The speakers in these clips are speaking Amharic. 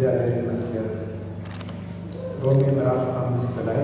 እግዚአብሔር ይመስገን። ሮሜ ምዕራፍ አምስት ላይ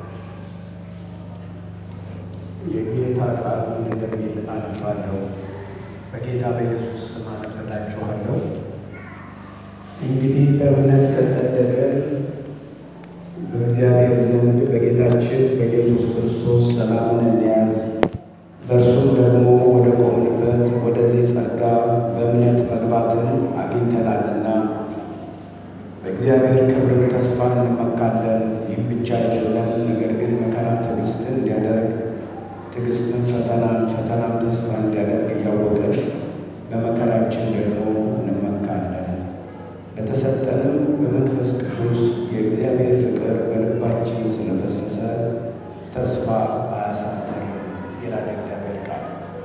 የጌታ ቃል ምን እንደሚል አነባለሁ። በጌታ በኢየሱስ ስም አነብላችኋለሁ። እንግዲህ በእምነት ከጸደቅን በእግዚአብሔር ዘንድ በጌታችን በኢየሱስ ክርስቶስ ሰላምን እንያዝ፣ በእርሱም ደግሞ ወደ ቆምንበት ወደዚህ ጸጋ በእምነት መግባትን አግኝተናልና በእግዚአብሔር ክብርን ተስፋ እንመካለን። ይህም ብቻ አይደለም፣ ነገር ግን መከራ ትዕግስትን እንዲያደርግ ትዕግስትን ፈተናን ፈተናም ተስፋ እንዲያደርግ እያወቅን በመከራችን ደግሞ እንመካለን። በተሰጠንም በመንፈስ ቅዱስ የእግዚአብሔር ፍቅር በልባችን ስለፈሰሰ ተስፋ አያሳፍርም ይላል እግዚአብሔር ቃል።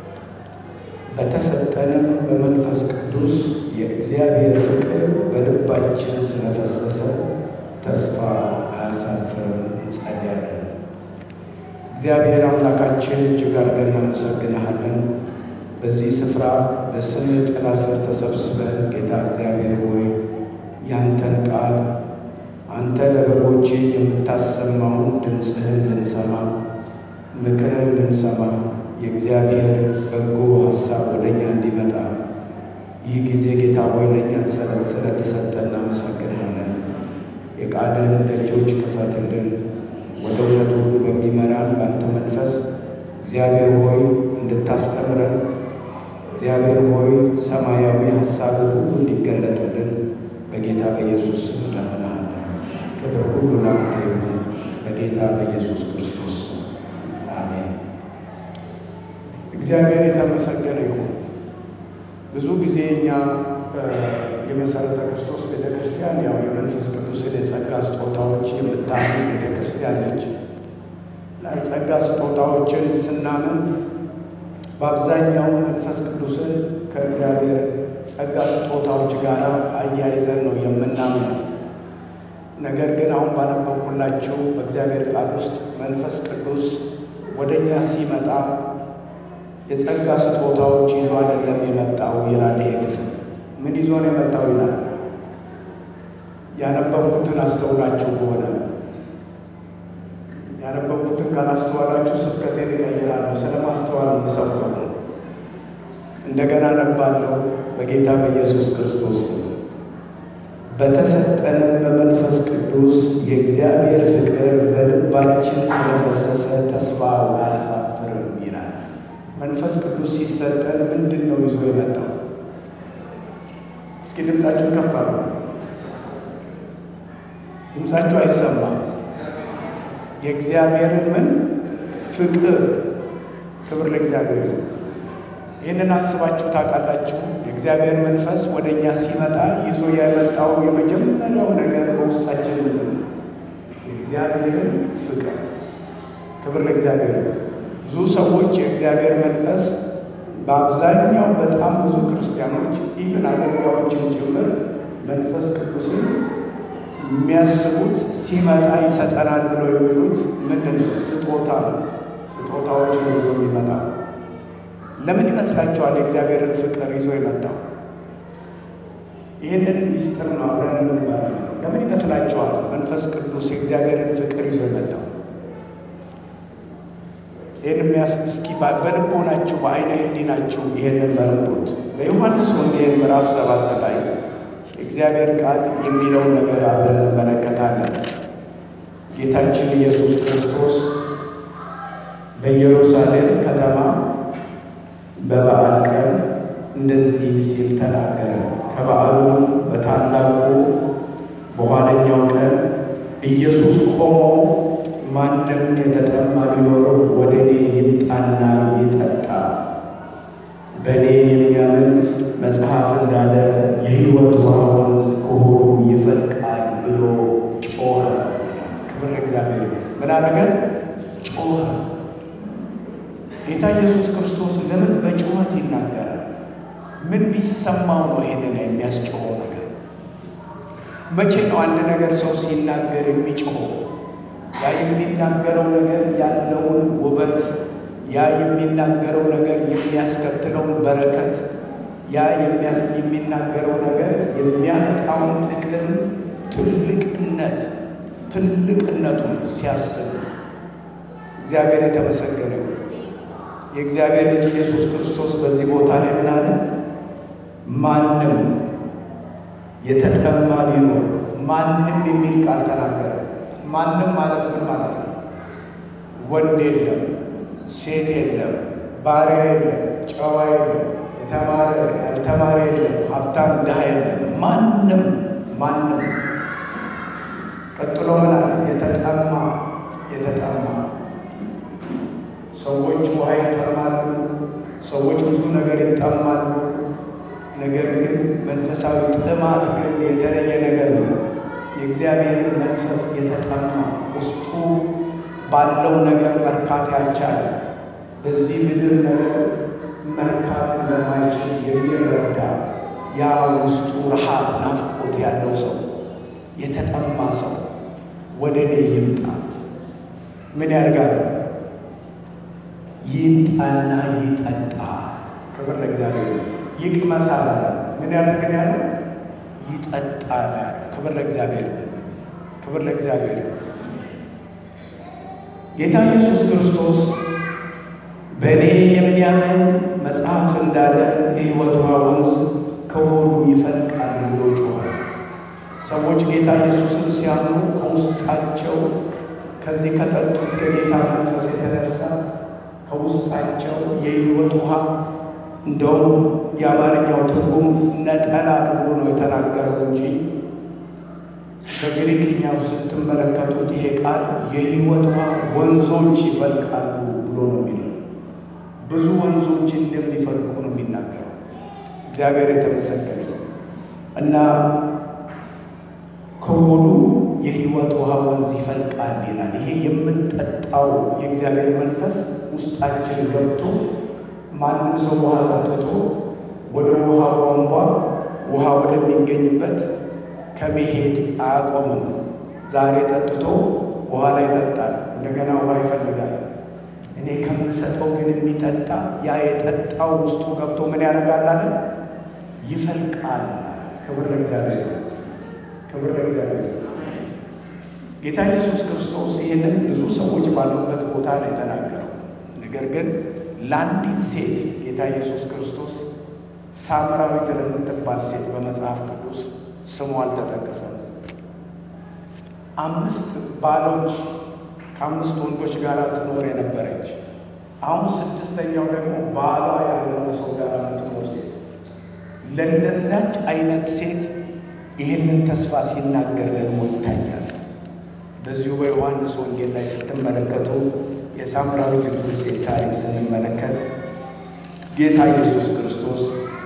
በተሰጠንም በመንፈስ ቅዱስ የእግዚአብሔር ፍቅር በልባችን ስለፈሰሰ ተስፋ አያሳፍርም። እንጸልያለን። እግዚአብሔር አምላካችን እጅግ አድርገን እናመሰግንሃለን። በዚህ ስፍራ በስም ጥላ ስር ተሰብስበን ጌታ እግዚአብሔር ሆይ ያንተን ቃል አንተ ለበጎች የምታሰማውን ድምፅህን ልንሰማ ምክርህን ልንሰማ የእግዚአብሔር በጎ ሀሳብ ወደ እኛ እንዲመጣ ይህ ጊዜ ጌታ ሆይ ለእኛ ስለተሰጠ እናመሰግንሃለን። የቃልህን ደጆች ክፈትልን። ወደ እውነት ሁሉ በሚመራን በአንተ መንፈስ እግዚአብሔር ሆይ እንድታስተምረን እግዚአብሔር ሆይ ሰማያዊ ሀሳብ ሁሉ እንዲገለጥልን በጌታ በኢየሱስ ስም እንለምንሃለን። ክብር ሁሉ ላንተ ይሁን በጌታ በኢየሱስ ክርስቶስ ስም አሜን። እግዚአብሔር የተመሰገነ ይሁን። ብዙ ጊዜ እኛ የመሰረተ ክርስቶስ ቤተ ክርስቲያን ያው የመንፈስ ቅዱስን የጸጋ ስጦታዎች የምታምን ቤተ ክርስቲያን ነች። የጸጋ ስጦታዎችን ስናምን በአብዛኛው መንፈስ ቅዱስን ከእግዚአብሔር ጸጋ ስጦታዎች ጋር አያይዘን ነው የምናምነው። ነገር ግን አሁን ባነበብኩላችሁ በእግዚአብሔር ቃል ውስጥ መንፈስ ቅዱስ ወደ እኛ ሲመጣ የጸጋ ስጦታዎች ይዞ አይደለም የመጣው ይላል። ይሄ ክፍል ምን ይዞ ነው የመጣው ይላል። ያነበብኩትን አስተውላችሁ ከሆነ ያነበብኩትን ካላስተዋላችሁ ስብከቴን እቀይራለሁ። ስለማስተዋል የምሰብከው እንደገና ነባለሁ። በጌታ በኢየሱስ ክርስቶስ በተሰጠንም በመንፈስ ቅዱስ የእግዚአብሔር ፍቅር በልባችን ስለፈሰሰ ተስፋ አያሳፍርም ይላል። መንፈስ ቅዱስ ሲሰጠን ምንድን ነው ይዞ የመጣው? እስኪ ድምፃችሁን ከፍ አድርጉ። ድምፃችሁ አይሰማም። የእግዚአብሔርን ምን ፍቅር። ክብር ለእግዚአብሔር። ይህንን አስባችሁ ታውቃላችሁ? የእግዚአብሔር መንፈስ ወደ እኛ ሲመጣ ይዞ የመጣው የመጀመሪያው ነገር በውስጣችን ምንድን ነው? የእግዚአብሔርን ፍቅር። ክብር ለእግዚአብሔር። ብዙ ሰዎች የእግዚአብሔር መንፈስ በአብዛኛው በጣም ብዙ ክርስቲያኖች ኢቭን አገልጋዮችን ጭምር መንፈስ ቅዱስን የሚያስቡት ሲመጣ ይሰጠናል ብለው የሚሉት ምንድን ነው? ስጦታ ነው። ስጦታዎች ነው ይዞ የሚመጣ። ለምን ይመስላችኋል የእግዚአብሔርን ፍቅር ይዞ የመጣው? ይህንን ሚስጥር ነው አብረን የምንባለው። ለምን ይመስላችኋል መንፈስ ቅዱስ የእግዚአብሔርን ፍቅር ይዞ የመጣው? ይህን የሚያስ እስኪ በልቦናችሁ በአይነ ህሊናችሁ ይህንን መርምሩት። በዮሐንስ ወንጌል ምዕራፍ ሰባት ላይ እግዚአብሔር ቃል የሚለውን ነገር አብረን እንመለከታለን። ጌታችን ኢየሱስ ክርስቶስ በኢየሩሳሌም ከተማ በበዓል ቀን እንደዚህ ሲል ተናገረ። ከበዓሉም በታላቁ በኋለኛው ቀን ኢየሱስ ቆሞ ማንም የተጠማ ቢኖረው ወደ እኔ ይምጣና ይጠጣ፣ በእኔ የሚያምን መጽሐፍ እንዳለ የሕይወት ውሃ ወንዝ ከሆዱ ይፈልቃል ብሎ ጮኸ። ክብር ለእግዚአብሔር። ምን አረገ? ጮኸ። ጌታ ኢየሱስ ክርስቶስ ለምን በጩኸት ይናገራል? ምን ቢሰማው ነው ይሄንን የሚያስጮኸው ነገር? መቼ ነው አንድ ነገር ሰው ሲናገር የሚጮኸው? ያ የሚናገረው ነገር ያለውን ውበት፣ ያ የሚናገረው ነገር የሚያስከትለውን በረከት ያ የሚናገረው ነገር የሚያመጣውን ጥቅም ትልቅነቱን ሲያስብ እግዚአብሔር የተመሰገነ ይሁን። የእግዚአብሔር ልጅ ኢየሱስ ክርስቶስ በዚህ ቦታ ላይ ምን አለ? ማንም የተጠማ ቢኖር ማንም የሚል ቃል ተናገረ። ማንም ማለት ምን ማለት ነው? ወንድ የለም፣ ሴት የለም፣ ባሪያ የለም፣ ጨዋ የለም፣ የተማረ ያልተማረ የለም፣ ሀብታም ድሃ የለም። ማንም ማንም። ቀጥሎ ምን አለ? የተጠማ የተጠማ ሰዎች ውሃ ይጠማሉ። ሰዎች ብዙ ነገር ይጠማሉ። ነገር ግን መንፈሳዊ ጥማት ግን የተለየ ነገር ነው። የእግዚአብሔር መንፈስ የተጠማ ውስጡ ባለው ነገር መርካት ያልቻለ በዚህ ምድር ነገር መርካት እንደማይችል የሚረዳ ያ ውስጡ ረሃብ፣ ናፍቆት ያለው ሰው የተጠማ ሰው ወደ እኔ ይምጣ። ምን ያደርጋል? ይምጣና ይጠጣ። ክብር ለእግዚአብሔር። ይቅመሳል። ምን ያደርግን ያለው? ይጠጣል። ክብር ለእግዚአብሔር፣ ክብር ለእግዚአብሔር። ጌታ ኢየሱስ ክርስቶስ በእኔ የሚያምን መጽሐፍ እንዳለ የሕይወት ውሃ ወንዝ ከሆዱ ይፈልቃል ብሎ ጮኸ። ሰዎች ጌታ ኢየሱስን ሲያምኑ ከውስጣቸው ከዚህ ከጠጡት ከጌታ መንፈስ የተነሳ ከውስጣቸው የሕይወት ውሃ እንደውም የአማርኛው ትርጉም ነጠላ አድርጎ ነው የተናገረው እንጂ በግሪክኛው ስትመለከቱት ይሄ ቃል የሕይወት ውሃ ወንዞች ይፈልቃሉ ብሎ ነው የሚለው። ብዙ ወንዞች እንደሚፈልቁ ነው የሚናገረው። እግዚአብሔር የተመሰገነ እና ከሆዱ የሕይወት ውሃ ወንዝ ይፈልቃል ይላል። ይሄ የምንጠጣው የእግዚአብሔር መንፈስ ውስጣችን ገብቶ ማንም ሰው ውሃ ጠጥቶ ወደ ውሃ ቧንቧ ውሃ ወደሚገኝበት ከመሄድ አያቆምም። ዛሬ ጠጥቶ በኋላ ይጠጣል፣ እንደገና ውሃ ይፈልጋል። እኔ ከምሰጠው ግን የሚጠጣ ያ የጠጣው ውስጡ ገብቶ ምን ያደርጋል አለ? ይፈልቃል። ክብር ለእግዚአብሔር፣ ክብር ለእግዚአብሔር። ጌታ ኢየሱስ ክርስቶስ ይህንን ብዙ ሰዎች ባሉበት ቦታ ነው የተናገረው። ነገር ግን ለአንዲት ሴት ጌታ ኢየሱስ ክርስቶስ ሳምራዊት ለምትባል ሴት በመጽሐፍ ቅዱስ ስሙ አልተጠቀሰም። አምስት ባሎች ከአምስት ወንዶች ጋር ትኖር የነበረች አሁን ስድስተኛው ደግሞ ባሏ ያልሆነ ሰው ጋር የምትኖር ሴት ለእንደዛች አይነት ሴት ይህንን ተስፋ ሲናገር ደግሞ ይታያል። በዚሁ በዮሐንስ ወንጌል ላይ ስትመለከቱ የሳምራዊት ሴት ታሪክ ስንመለከት ጌታ ኢየሱስ ክርስቶስ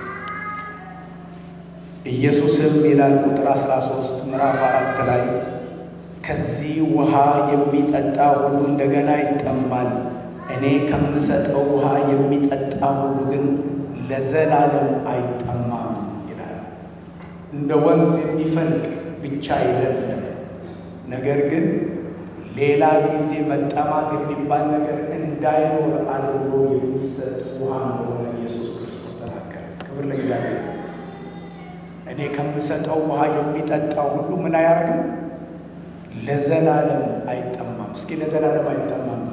ኢየሱስም ይላል ቁጥር 13 ምዕራፍ አራት ላይ ከዚህ ውሃ የሚጠጣ ሁሉ እንደገና ይጠማል፣ እኔ ከምሰጠው ውሃ የሚጠጣ ሁሉ ግን ለዘላለም አይጠማም ይላል። እንደ ወንዝ የሚፈልቅ ብቻ አይደለም፣ ነገር ግን ሌላ ጊዜ መጠማት የሚባል ነገር እንዳይኖር አድርጎ የሚሰጥ ውሃ እንደሆነ ኢየሱስ ክርስቶስ ተናገረ። ክብር ለእግዚአብሔር። እኔ ከምሰጠው ውሃ የሚጠጣው ሁሉ ምን አያደርግም? ለዘላለም አይጠማም። እስኪ ለዘላለም አይጠማም።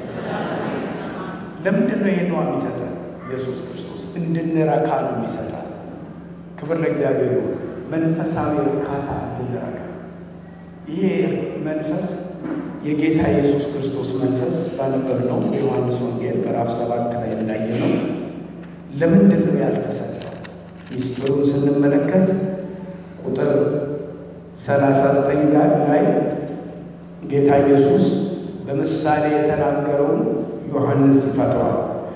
ለምንድን ነው ይህን ውሃ የሚሰጠን? ኢየሱስ ክርስቶስ እንድንረካ ነው የሚሰጣል። ክብር ለእግዚአብሔር ይሁን። መንፈሳዊ እርካታ እንድንረካ ይሄ መንፈስ የጌታ ኢየሱስ ክርስቶስ መንፈስ ባነበብነው የዮሐንስ ወንጌል ምዕራፍ ሰባት ላይ እንዳየነው ለምንድን ነው ያልተሰጠው? ሚስጥሩን ስንመለከት ቁጥር 39 ጋር ላይ ጌታ ኢየሱስ በምሳሌ የተናገረውን ዮሐንስ ይፈተዋል።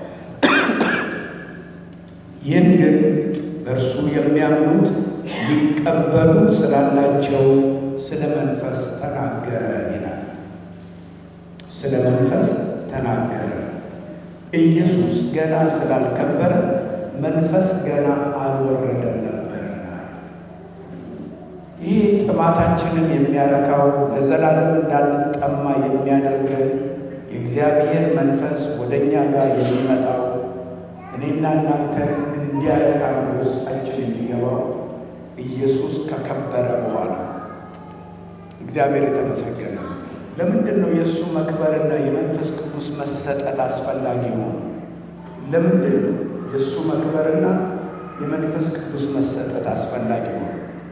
ይህን ግን በእርሱ የሚያምኑት ሊቀበሉት ስላላቸው ስለ መንፈስ ተናገረ ይላል። ስለ መንፈስ ተናገረ። ኢየሱስ ገና ስላልከበረ መንፈስ ገና አልወረደም ነበርና ይህ ጥማታችንን የሚያረካው ለዘላለም እንዳንጠማ የሚያደርገን የእግዚአብሔር መንፈስ ወደ እኛ ጋር የሚመጣው እኔና እናንተን እንዲያረካ ውስጣችን የሚገባው ኢየሱስ ከከበረ በኋላ እግዚአብሔር የተመሰገነ። ለምንድን ነው የእሱ መክበርና የመንፈስ ቅዱስ መሰጠት አስፈላጊ ሆነ? ለምንድን ነው የእሱ መክበርና የመንፈስ ቅዱስ መሰጠት አስፈላጊ ሆነ?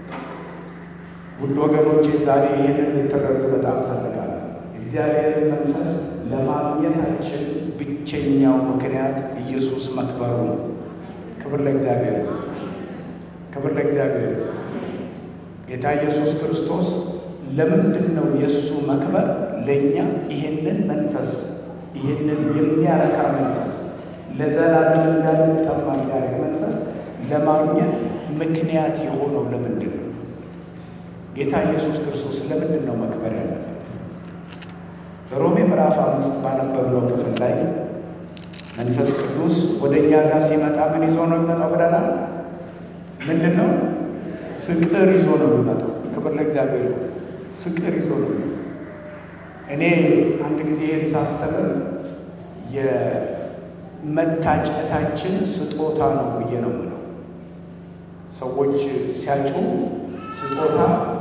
ውድ ወገኖቼ ዛሬ ይህንን ልትረዱ በጣም እፈልጋለሁ። የእግዚአብሔር መንፈስ ለማግኘታችን ብቸኛው ምክንያት ኢየሱስ መክበሩ ነው። ክብር ለእግዚአብሔር፣ ክብር ለእግዚአብሔር። ጌታ ኢየሱስ ክርስቶስ ለምንድን ነው የእሱ መክበር ለእኛ ይህንን መንፈስ ይህንን የሚያረካ መንፈስ ለዘላለም እንዳንጠማ የሚያደርግ መንፈስ ለማግኘት ምክንያት የሆነው ለምንድን ነው? ጌታ ኢየሱስ ክርስቶስ ለምንድን ነው መክበር ያለበት? በሮሜ ምዕራፍ አምስት ባነበብነው ክፍል ላይ መንፈስ ቅዱስ ወደ እኛ ጋር ሲመጣ ምን ይዞ ነው የሚመጣው ብለናል? ምንድን ነው? ፍቅር ይዞ ነው የሚመጣው። ክብር ለእግዚአብሔር ይሁን። ፍቅር ይዞ ነው የሚመጣው። እኔ አንድ ጊዜ ይህን ሳስተምር የመታጨታችን ስጦታ ነው ብዬ ነው የምለው። ሰዎች ሲያጩ ስጦታ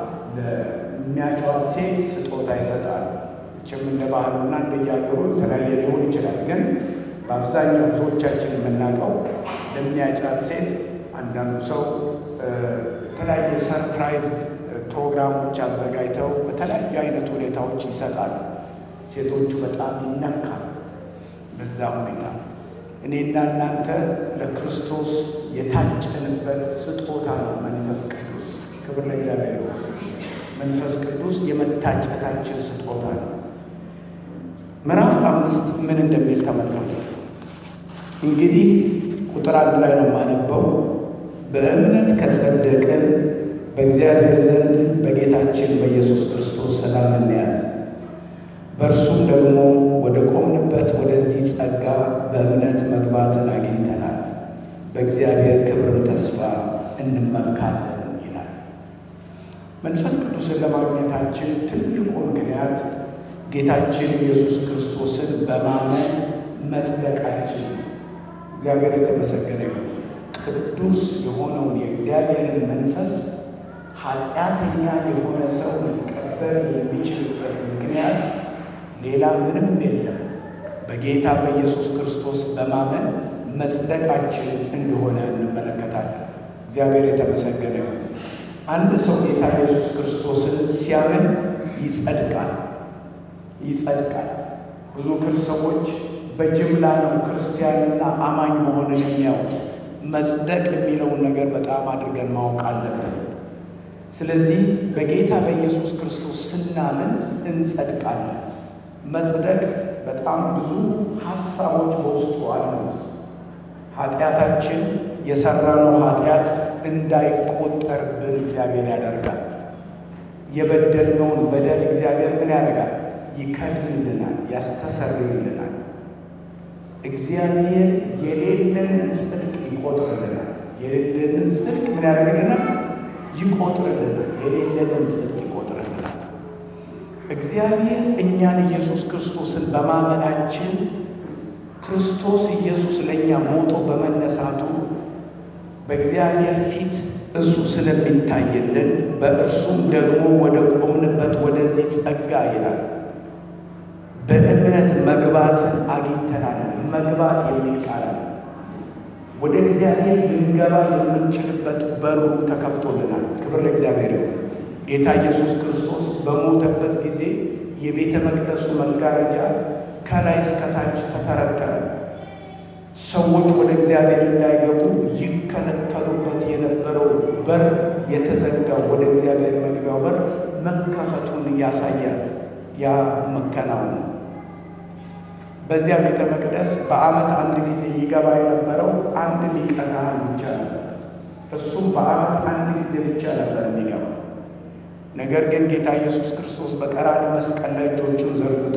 ለሚያጫዋት ሴት ስጦታ ይሰጣል። ችም እንደ ባህሉና እንደየአገሩ የተለያየ ሊሆን ይችላል። ግን በአብዛኛው ብዙዎቻችን የምናውቀው ለሚያጫት ሴት አንዳንዱ ሰው የተለያየ ሰርፕራይዝ ፕሮግራሞች አዘጋጅተው በተለያዩ አይነት ሁኔታዎች ይሰጣሉ። ሴቶቹ በጣም ይነካል በዛ ሁኔታ። እኔና እናንተ ለክርስቶስ የታጨንበት ስጦታ ነው መንፈስ ቅዱስ። ክብር ለእግዚአብሔር ይሁን። መንፈስ ቅዱስ የመታጨታችን ስጦታ ነው። ምዕራፍ አምስት ምን እንደሚል ተመልከቱ። እንግዲህ ቁጥር አንድ ላይ ነው የማነበው። በእምነት ከጸደቅን በእግዚአብሔር ዘንድ በጌታችን በኢየሱስ ክርስቶስ ሰላም እንያዝ። በእርሱም ደግሞ ወደ ቆምንበት ወደዚህ ጸጋ በእምነት መግባትን አግኝተናል፣ በእግዚአብሔር ክብርም ተስፋ እንመካለን ይላል። መንፈስ ቅዱስን ለማግኘታችን ትልቁ ምክንያት ጌታችን ኢየሱስ ክርስቶስን በማመን መጽደቃችን ነው። እግዚአብሔር የተመሰገነ ይሁን። ቅዱስ የሆነውን የእግዚአብሔርን መንፈስ ኃጢአተኛ የሆነ ሰው ሊቀበል የሚችልበት ምክንያት ሌላ ምንም የለም። በጌታ በኢየሱስ ክርስቶስ በማመን መጽደቃችን እንደሆነ እንመለከታለን። እግዚአብሔር የተመሰገነ ይሁን። አንድ ሰው ጌታ ኢየሱስ ክርስቶስን ሲያምን ይጸድቃል ይጸድቃል። ብዙ ሰዎች በጅምላ ነው ክርስቲያንና አማኝ መሆንን የሚያዩት። መጽደቅ የሚለውን ነገር በጣም አድርገን ማወቅ አለብን። ስለዚህ በጌታ በኢየሱስ ክርስቶስ ስናምን እንጸድቃለን። መጽደቅ በጣም ብዙ ሀሳቦች በውስጡ አሉት። ኃጢአታችን የሰራነው ኃጢአት እንዳይቆጠርብን እግዚአብሔር ያደርጋል። የበደልነውን በደል እግዚአብሔር ምን ያደርጋል? ይከድንልናል፣ ያስተሰርይልናል። እግዚአብሔር የሌለንን ጽድቅ ይቆጥርልናል። የሌለንን ጽድቅ ምን ያደርግልናል? ይቆጥርልናል። የሌለንን ጽድቅ ይቆጥርልናል። እግዚአብሔር እኛን ኢየሱስ ክርስቶስን በማመናችን ክርስቶስ ኢየሱስ ለእኛ ሞቶ በመነሳቱ በእግዚአብሔር ፊት እሱ ስለሚታይልን በእርሱም ደግሞ ወደ ቆምንበት ወደዚህ ጸጋ ይላል በእምነት መግባትን አግኝተናል። መግባት የሚል ቃል አለ። ወደ እግዚአብሔር ልንገባ የምንችልበት በሩ ተከፍቶልናል። ክብር ለእግዚአብሔር ይሁን። ጌታ ኢየሱስ ክርስቶስ በሞተበት ጊዜ የቤተ መቅደሱ መጋረጃ ከላይ እስከታች ተተረተረ። ሰዎች ወደ እግዚአብሔር እንዳይገቡ ይከለከሉበት የነበረው በር የተዘጋው ወደ እግዚአብሔር መግቢያው በር መከፈቱን ያሳያል። ያ መከናወን በዚያ ቤተ መቅደስ በዓመት አንድ ጊዜ ይገባ የነበረው አንድ ሊቀ ካህን ብቻ ነበር። እሱም በዓመት አንድ ጊዜ ብቻ ነበር የሚገባው። ነገር ግን ጌታ ኢየሱስ ክርስቶስ በቀራንዮ መስቀል ላይ እጆቹን ዘርግቶ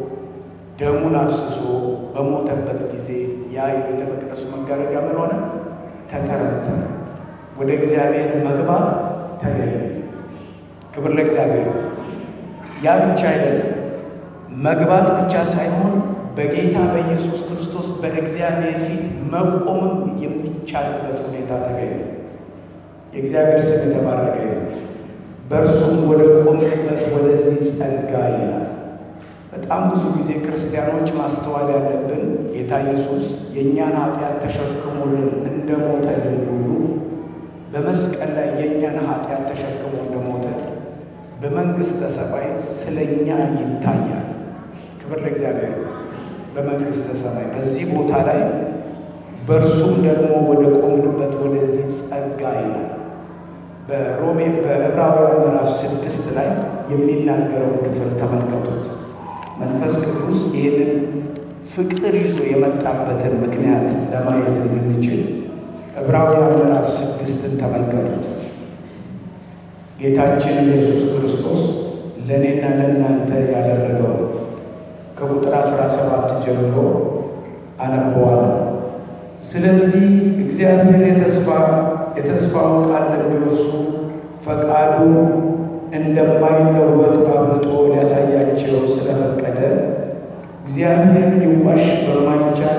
ደሙን አፍስሶ በሞተበት ጊዜ ያ የቤተ መቅደሱ መጋረጃ ምን ሆነ? ተተረተረ። ወደ እግዚአብሔር መግባት ተገኘ። ክብር ለእግዚአብሔር። ያ ብቻ አይደለም፣ መግባት ብቻ ሳይሆን በጌታ በኢየሱስ ክርስቶስ በእግዚአብሔር ፊት መቆምም የሚቻልበት ሁኔታ ተገኘ። የእግዚአብሔር ስም የተባረከ ነው። በእርሱም ወደ ቆምንበት ወደ ጸጋ ይላል። በጣም ብዙ ጊዜ ክርስቲያኖች ማስተዋል ያለብን ጌታ ኢየሱስ የእኛን ኃጢአት ተሸክሞልን እንደሞተልን ሁሉ በመስቀል ላይ የእኛን ኃጢአት ተሸክሞ እንደሞተ በመንግሥተ ሰማይ ስለኛ ይታያል። ክብር ለእግዚአብሔር። በመንግሥተ ሰማይ በዚህ ቦታ ላይ በእርሱም ደግሞ ወደ ቆምንበት ወደዚህ ጸጋ ይላል። በሮሜ በዕብራውያን ምዕራፍ ስድስት ላይ የሚናገረውን ክፍል ተመልከቱት። መንፈስ ቅዱስ ይህንን ፍቅር ይዞ የመጣበትን ምክንያት ለማየት እንድንችል ዕብራውያን ምዕራፍ ስድስትን ተመልከቱት። ጌታችን ኢየሱስ ክርስቶስ ለእኔና ለእናንተ ያደረገው ከቁጥር 17 ጀምሮ አነበዋለሁ። ስለዚህ እግዚአብሔር የተስፋ የተስፋውን ቃል ለሚወርሱ ፈቃዱ እንደማይለወጥ አብልጦ ሊያሳያቸው ስለፈቀደ እግዚአብሔር ሊዋሽ በማይቻል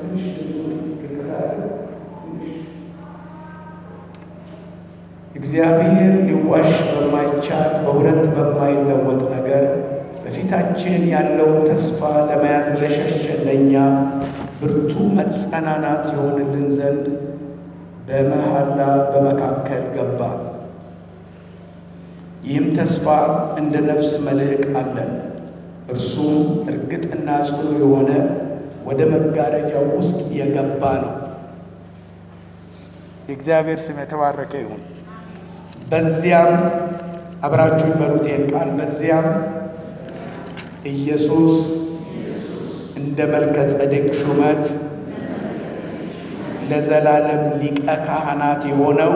እግዚአብሔር ሊዋሽ በማይቻል በሁለት በማይለወጥ ነገር በፊታችን ያለውን ተስፋ ለመያዝ ለሸሸን ለእኛ ብርቱ መጸናናት የሆንልን ዘንድ በመሐላ በመካከል ገባ። ይህም ተስፋ እንደ ነፍስ መልሕቅ አለን። እርሱም እርግጥና ጽኑ የሆነ ወደ መጋረጃው ውስጥ የገባ ነው። የእግዚአብሔር ስም የተባረከ ይሁን። በዚያም አብራችሁ ይበሉት ይህን ቃል በዚያም ኢየሱስ እንደ መልከ ጸዴቅ ሹመት ለዘላለም ሊቀ ካህናት የሆነው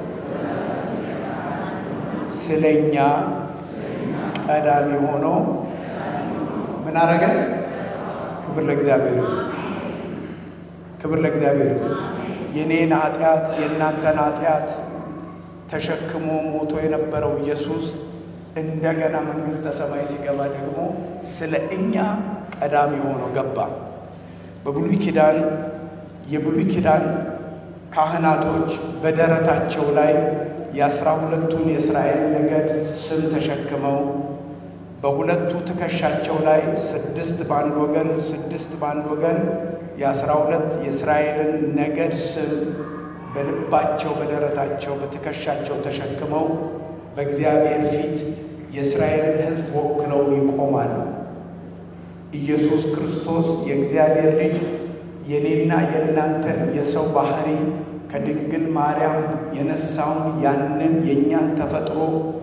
ስለኛ ቀዳሚ ሆኖ ምን አረገ? ክብር ለእግዚአብሔር ይሁን። ክብር ለእግዚአብሔር ይሁን። የኔን ኃጢአት የእናንተን ኃጢአት ተሸክሞ ሞቶ የነበረው ኢየሱስ እንደገና መንግሥተ ሰማይ ሲገባ ደግሞ ስለ እኛ ቀዳሚ ሆኖ ገባ። በብሉይ ኪዳን የብሉይ ኪዳን ካህናቶች በደረታቸው ላይ የአስራ ሁለቱን የእስራኤል ነገድ ስም ተሸክመው በሁለቱ ትከሻቸው ላይ ስድስት በአንድ ወገን ስድስት በአንድ ወገን የአስራ ሁለት የእስራኤልን ነገድ ስም በልባቸው በደረታቸው በትከሻቸው ተሸክመው በእግዚአብሔር ፊት የእስራኤልን ሕዝብ ወክለው ይቆማሉ። ኢየሱስ ክርስቶስ የእግዚአብሔር ልጅ የኔና የእናንተን የሰው ባህሪ ከድንግል ማርያም የነሳውን ያንን የእኛን ተፈጥሮ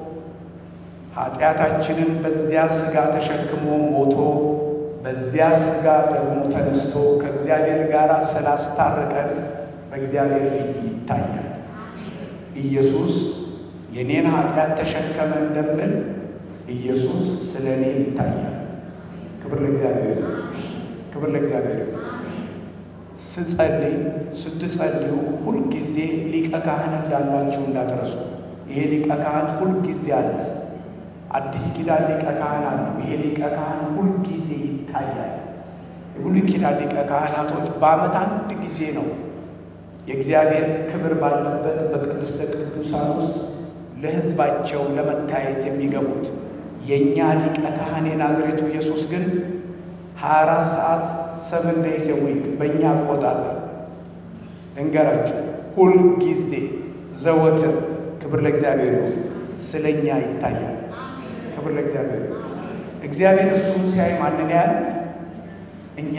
ኃጢአታችንን በዚያ ሥጋ ተሸክሞ ሞቶ በዚያ ሥጋ ደግሞ ተነስቶ ከእግዚአብሔር ጋር ስላስታረቀን በእግዚአብሔር ፊት ይታያል። ኢየሱስ የኔን ኃጢአት ተሸከመ እንደምል ኢየሱስ ስለ እኔ ይታያል። ክብር ለእግዚአብሔር፣ ክብር ለእግዚአብሔር። ስጸልይ ስትጸልዩ ሁልጊዜ ሊቀ ካህን እንዳላችሁ እንዳትረሱ። ይሄ ሊቀ ካህን ሁልጊዜ አለ። አዲስ ኪዳን ሊቀ ካህን አለ። ይሄ ሊቀ ካህን ሁልጊዜ ይታያል። የብሉይ ኪዳን ሊቀ ካህናቶች በዓመት አንድ ጊዜ ነው የእግዚአብሔር ክብር ባለበት በቅድስተ ቅዱሳን ውስጥ ለሕዝባቸው ለመታየት የሚገቡት። የእኛ ሊቀ ካህን የናዝሬቱ ኢየሱስ ግን 24 ሰዓት ሰቨን ዴይስ ዊክ በእኛ አቆጣጠር እንገራችሁ ሁል ጊዜ ዘወትር ክብር ለእግዚአብሔር ይሁን ስለ እኛ ይታያል። ክብር ለእግዚአብሔር ይሁን። እግዚአብሔር እሱን ሲያይ ማንን ያህል እኛ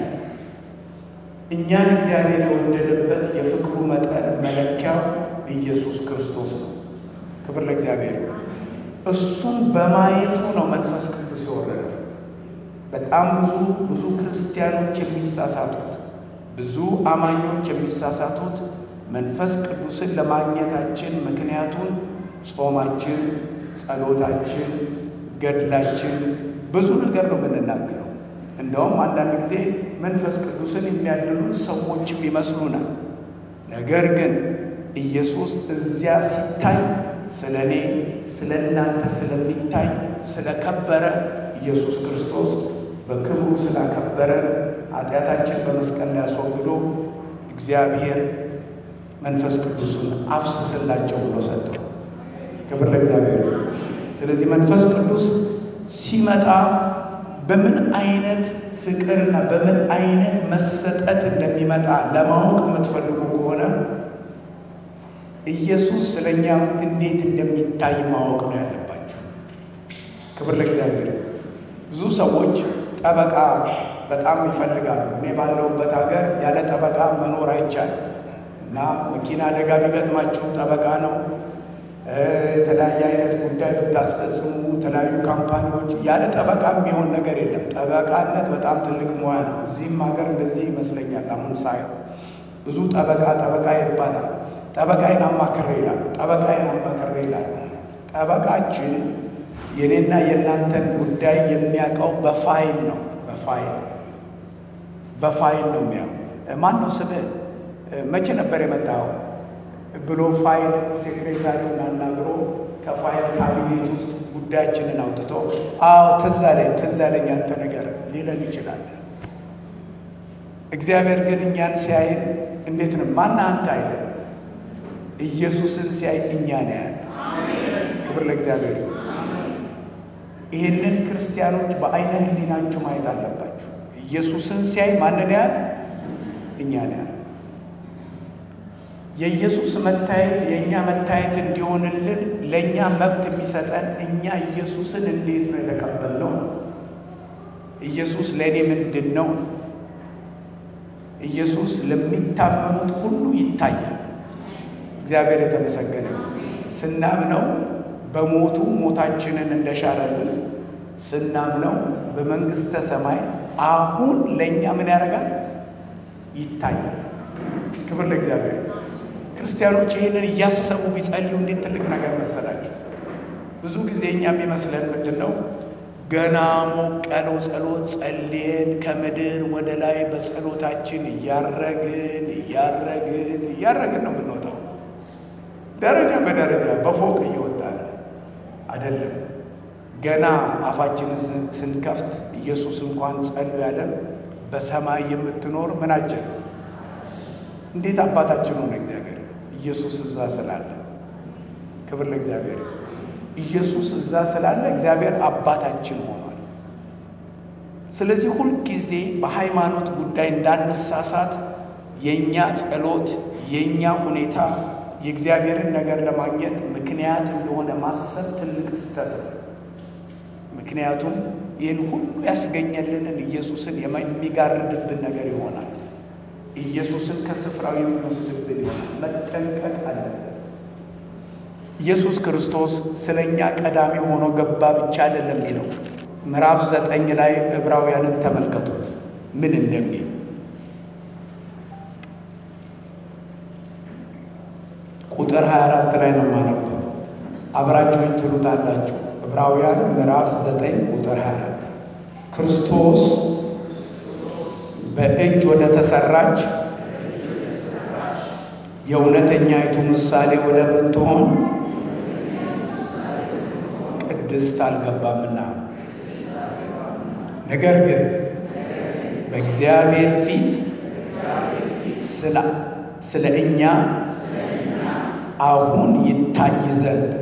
እኛን እግዚአብሔር የወደደበት የፍቅሩ መጠን መለኪያው ኢየሱስ ክርስቶስ ነው። ክብር ለእግዚአብሔር ይሁን። እሱን በማየቱ ነው መንፈስ ቅዱስ የወረደው። በጣም ብዙ ብዙ ክርስቲያኖች የሚሳሳቱት ብዙ አማኞች የሚሳሳቱት መንፈስ ቅዱስን ለማግኘታችን ምክንያቱን ጾማችን፣ ጸሎታችን፣ ገድላችን ብዙ ነገር ነው የምንናገረው። እንደውም አንዳንድ ጊዜ መንፈስ ቅዱስን የሚያድሉን ሰዎችም ይመስሉናል። ነገር ግን ኢየሱስ እዚያ ሲታይ ስለ እኔ ስለ እናንተ ስለሚታይ ስለከበረ ኢየሱስ ክርስቶስ በክብሩ ስላከበረ ኃጢአታችን በመስቀል ላይ አስወግዶ እግዚአብሔር መንፈስ ቅዱሱን አፍስስላቸው ብሎ ሰጠው። ክብር ለእግዚአብሔር። ስለዚህ መንፈስ ቅዱስ ሲመጣ በምን አይነት ፍቅርና በምን አይነት መሰጠት እንደሚመጣ ለማወቅ የምትፈልጉ ከሆነ ኢየሱስ ስለ እኛም እንዴት እንደሚታይ ማወቅ ነው ያለባችሁ። ክብር ለእግዚአብሔር። ብዙ ሰዎች ጠበቃ በጣም ይፈልጋሉ። እኔ ባለሁበት ሀገር ያለ ጠበቃ መኖር አይቻልም እና መኪና አደጋ ቢገጥማችሁ ጠበቃ ነው። የተለያየ አይነት ጉዳይ ብታስፈጽሙ የተለያዩ ካምፓኒዎች ያለ ጠበቃ የሚሆን ነገር የለም። ጠበቃነት በጣም ትልቅ ሙያ ነው። እዚህም ሀገር እንደዚህ ይመስለኛል። አሁን ሳየው ብዙ ጠበቃ ጠበቃ ይባላል። ጠበቃዬን አማክሬ ይላሉ። ጠበቃዬን አማክሬ ይላሉ። ጠበቃችን የኔና የእናንተን ጉዳይ የሚያውቀው በፋይል ነው። በፋይል በፋይል ነው የሚያው ማን ነው ስምህ? መቼ ነበር የመጣው ብሎ ፋይል ሴክሬታሪውን አናግሮ ከፋይል ካቢኔት ውስጥ ጉዳያችንን አውጥቶ አዎ ትዝ አለኝ ትዝ አለኝ አንተ ነገር ሊለን ይችላል። እግዚአብሔር ግን እኛን ሲያይን እንዴት ነው ማና አንተ አይለን ኢየሱስን ሲያይ እኛ ነው ያለ። ክብር ለእግዚአብሔር። ይህንን ክርስቲያኖች በአይነ ህሊናችሁ ማየት አለባችሁ። ኢየሱስን ሲያይ ማንን ያህል እኛ ነው ያህል። የኢየሱስ መታየት የእኛ መታየት እንዲሆንልን ለእኛ መብት የሚሰጠን እኛ ኢየሱስን እንዴት ነው የተቀበልነው? ኢየሱስ ለእኔ ምንድን ነው? ኢየሱስ ለሚታመኑት ሁሉ ይታያል። እግዚአብሔር የተመሰገነ ስናምነው በሞቱ ሞታችንን እንደሻረልን ስናምነው በመንግሥተ ሰማይ አሁን ለእኛ ምን ያደርጋል? ይታያል። ክብር ለእግዚአብሔር። ክርስቲያኖች ይህንን እያሰቡ ቢጸልዩ እንዴት ትልቅ ነገር መሰላችሁ። ብዙ ጊዜ እኛ የሚመስለን ምንድን ነው? ገና ሞቅ ያለው ጸሎት ጸልየን ከምድር ወደ ላይ በጸሎታችን እያረግን እያረግን እያረግን ነው የምንወጣው ደረጃ በደረጃ በፎቅ እየወጣ ነው አይደለም። ገና አፋችንን ስንከፍት ኢየሱስ እንኳን ጸሉ ያለን በሰማይ የምትኖር ምናችን እንዴት አባታችን ሆነ እግዚአብሔር ኢየሱስ እዛ ስላለ፣ ክብር ለእግዚአብሔር። ኢየሱስ እዛ ስላለ እግዚአብሔር አባታችን ሆኗል። ስለዚህ ሁልጊዜ በሃይማኖት ጉዳይ እንዳንሳሳት የእኛ ጸሎት የእኛ ሁኔታ የእግዚአብሔርን ነገር ለማግኘት ምክንያት እንደሆነ ማሰብ ትልቅ ስህተት ነው። ምክንያቱም ይህን ሁሉ ያስገኘልንን ኢየሱስን የሚጋርድብን ነገር ይሆናል። ኢየሱስን ከስፍራው የሚወስድብን ይሆናል። መጠንቀቅ አለበት። ኢየሱስ ክርስቶስ ስለ እኛ ቀዳሚ ሆኖ ገባ ብቻ አይደለም የሚለው ምዕራፍ ዘጠኝ ላይ ዕብራውያንን ተመልከቱት ምን እንደሚል ቁጥር 24 ላይ ነው የማነበው። አብራችሁኝ ትሉታላችሁ። ዕብራውያን ምዕራፍ 9 ቁጥር 24 ክርስቶስ በእጅ ወደ ተሰራች የእውነተኛይቱ ምሳሌ ወደምትሆን ቅድስት አልገባምና፣ ነገር ግን በእግዚአብሔር ፊት ስለ እኛ አሁን ይታይ ዘንድ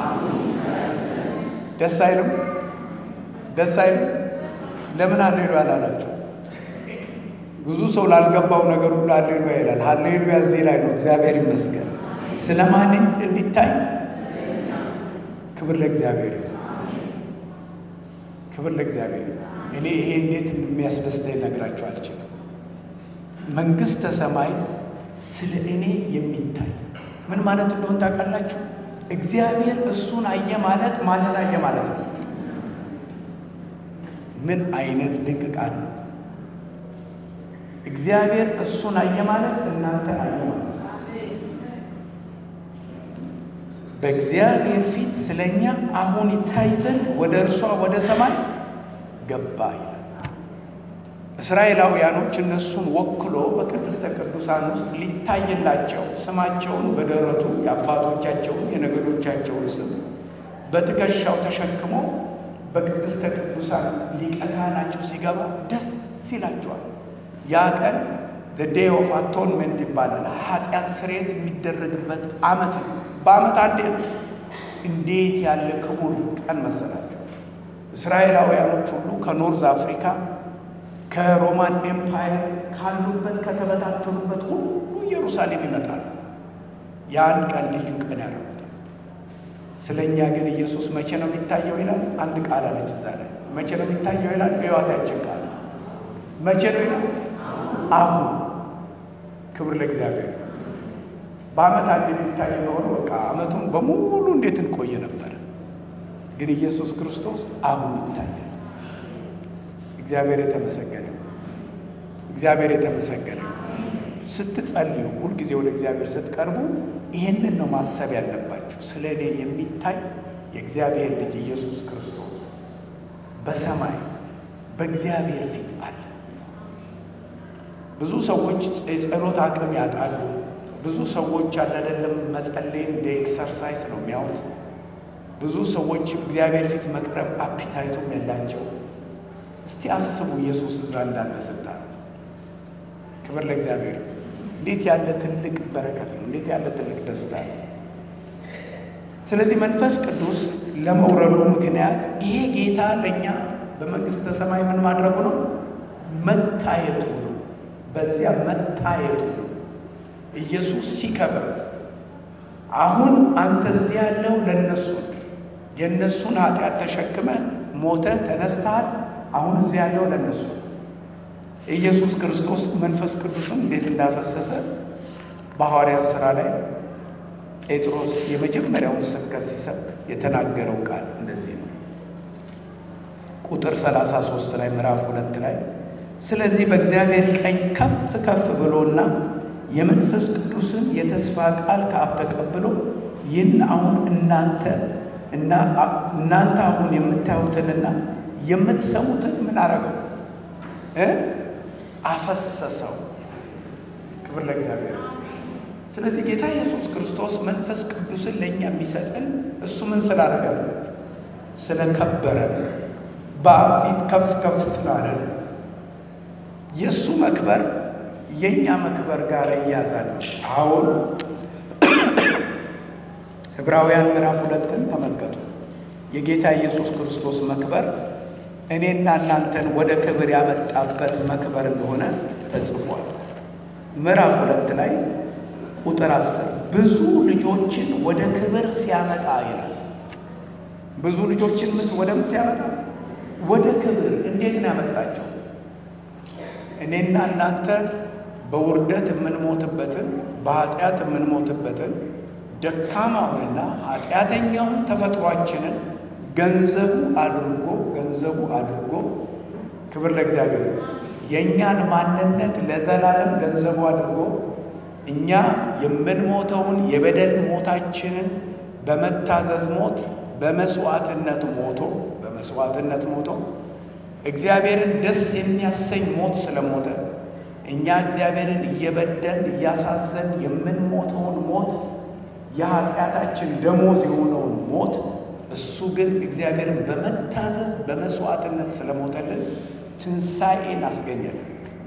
ደስ አይልም? ደስ አይልም? ለምን ሃሌሉያ አላላቸው? ብዙ ሰው ላልገባው ነገር ሁሉ ሃሌሉያ ይላል። ሃሌሉያ እዚህ ላይ ነው። እግዚአብሔር ይመስገን። ስለ ማን እንዲታይ? ክብር ለእግዚአብሔር፣ ክብር ለእግዚአብሔር። እኔ ይሄ እንዴት የሚያስደስተኝ ነግራቸው አልችልም። መንግሥተ ሰማይ ስለ እኔ የሚታይ ምን ማለት እንደሆን ታውቃላችሁ? እግዚአብሔር እሱን አየ ማለት ማንን አየ ማለት ነው? ምን አይነት ድንቅ ቃል ነው! እግዚአብሔር እሱን አየ ማለት እናንተ አየ ማለት በእግዚአብሔር ፊት ስለኛ አሁን ይታይ ዘንድ ወደ እርሷ ወደ ሰማይ ገባ ይላል። እስራኤላውያኖች እነሱን ወክሎ በቅድስተ ቅዱሳን ውስጥ ሊታይላቸው ስማቸውን በደረቱ የአባቶቻቸውን የነገዶቻቸውን ስም በትከሻው ተሸክሞ በቅድስተ ቅዱሳን ሊቀ ካህናቸው ሲገባ ደስ ይላቸዋል። ያ ቀን ዴይ ኦፍ አቶንመንት ይባላል። ኃጢአት ስርየት የሚደረግበት ዓመት ነው። በዓመት አንዴ ነው። እንዴት ያለ ክቡር ቀን መሰላችሁ! እስራኤላውያኖች ሁሉ ከኖርዝ አፍሪካ ከሮማን ኤምፓየር ካሉበት ከተበታተኑበት ሁሉ ኢየሩሳሌም ይመጣሉ። ያን ቀን ልዩ ቀን ያደርጉታል። ስለ እኛ ግን ኢየሱስ መቼ ነው የሚታየው ይላል። አንድ ቃል አለች እዛ ላይ መቼ ነው የሚታየው ይላል። በሕይወታችን ቃል መቼ ነው ይላል። አሁን ክብር ለእግዚአብሔር። በዓመት አንድ የሚታይ ኖሮ በቃ ዓመቱን በሙሉ እንዴት እንቆይ ነበር። ግን ኢየሱስ ክርስቶስ አሁን ይታያል። እግዚአብሔር የተመሰገነ እግዚአብሔር የተመሰገነ። ስትጸልዩ ሁልጊዜ ወደ እግዚአብሔር ስትቀርቡ ይህንን ነው ማሰብ ያለባችሁ። ስለ እኔ የሚታይ የእግዚአብሔር ልጅ ኢየሱስ ክርስቶስ በሰማይ በእግዚአብሔር ፊት አለ። ብዙ ሰዎች የጸሎት አቅም ያጣሉ። ብዙ ሰዎች አላደለም መጸለይ እንደ ኤክሰርሳይስ ነው የሚያዩት። ብዙ ሰዎች እግዚአብሔር ፊት መቅረብ አፒታይቱም የላቸው። እስቲ አስቡ ኢየሱስ እዛ እንዳለ ስታ ክብር ለእግዚአብሔር። እንዴት ያለ ትልቅ በረከት ነው! እንዴት ያለ ትልቅ ደስታ ነው! ስለዚህ መንፈስ ቅዱስ ለመውረዱ ምክንያት ይሄ ጌታ ለእኛ በመንግሥተ ሰማይ ምን ማድረጉ ነው? መታየቱ ነው። በዚያ መታየቱ ነው። ኢየሱስ ሲከብር አሁን አንተ እዚህ ያለው ለእነሱ የእነሱን ኃጢአት ተሸክመ ሞተ ተነስተሃል። አሁን እዚህ ያለው ለእነሱ ኢየሱስ ክርስቶስ መንፈስ ቅዱስን እንዴት እንዳፈሰሰ በሐዋርያት ሥራ ላይ ጴጥሮስ የመጀመሪያውን ስብከት ሲሰብክ የተናገረው ቃል እንደዚህ ነው። ቁጥር 33 ላይ ምዕራፍ ሁለት ላይ ስለዚህ በእግዚአብሔር ቀኝ ከፍ ከፍ ብሎና የመንፈስ ቅዱስን የተስፋ ቃል ከአብ ተቀብሎ ይህን አሁን እናንተ እና እናንተ አሁን የምታዩትንና የምትሰሙትን ምን አረገው እ አፈሰሰው። ክብር ለእግዚአብሔር። ስለዚህ ጌታ ኢየሱስ ክርስቶስ መንፈስ ቅዱስን ለእኛ የሚሰጥን እሱ ምን ስላደረገ ነው? ስለከበረ በአብ ፊት ከፍ ከፍ ስላለ ነው። የእሱ መክበር የእኛ መክበር ጋር እያዛል። አሁን ዕብራውያን ምዕራፍ ሁለትን ተመልከቱ። የጌታ ኢየሱስ ክርስቶስ መክበር እኔና እናንተን ወደ ክብር ያመጣበት መክበር እንደሆነ ተጽፏል። ምዕራፍ ሁለት ላይ ቁጥር አስር ብዙ ልጆችን ወደ ክብር ሲያመጣ ይላል። ብዙ ልጆችን ወደ ምን ሲያመጣ? ወደ ክብር። እንዴት ነው ያመጣቸው? እኔና እናንተ በውርደት የምንሞትበትን በኃጢአት የምንሞትበትን ደካማውንና ኃጢአተኛውን ተፈጥሯችንን ገንዘቡ አድርጎ ገንዘቡ አድርጎ ክብር ለእግዚአብሔር የእኛን ማንነት ለዘላለም ገንዘቡ አድርጎ እኛ የምንሞተውን የበደል ሞታችንን በመታዘዝ ሞት በመስዋዕትነት ሞቶ በመስዋዕትነት ሞቶ እግዚአብሔርን ደስ የሚያሰኝ ሞት ስለሞተ እኛ እግዚአብሔርን እየበደልን እያሳዘን የምንሞተውን ሞት የኃጢአታችን ደሞዝ የሆነውን ሞት እሱ ግን እግዚአብሔርን በመታዘዝ በመስዋዕትነት ስለሞተልን ትንሣኤን አስገኘልን።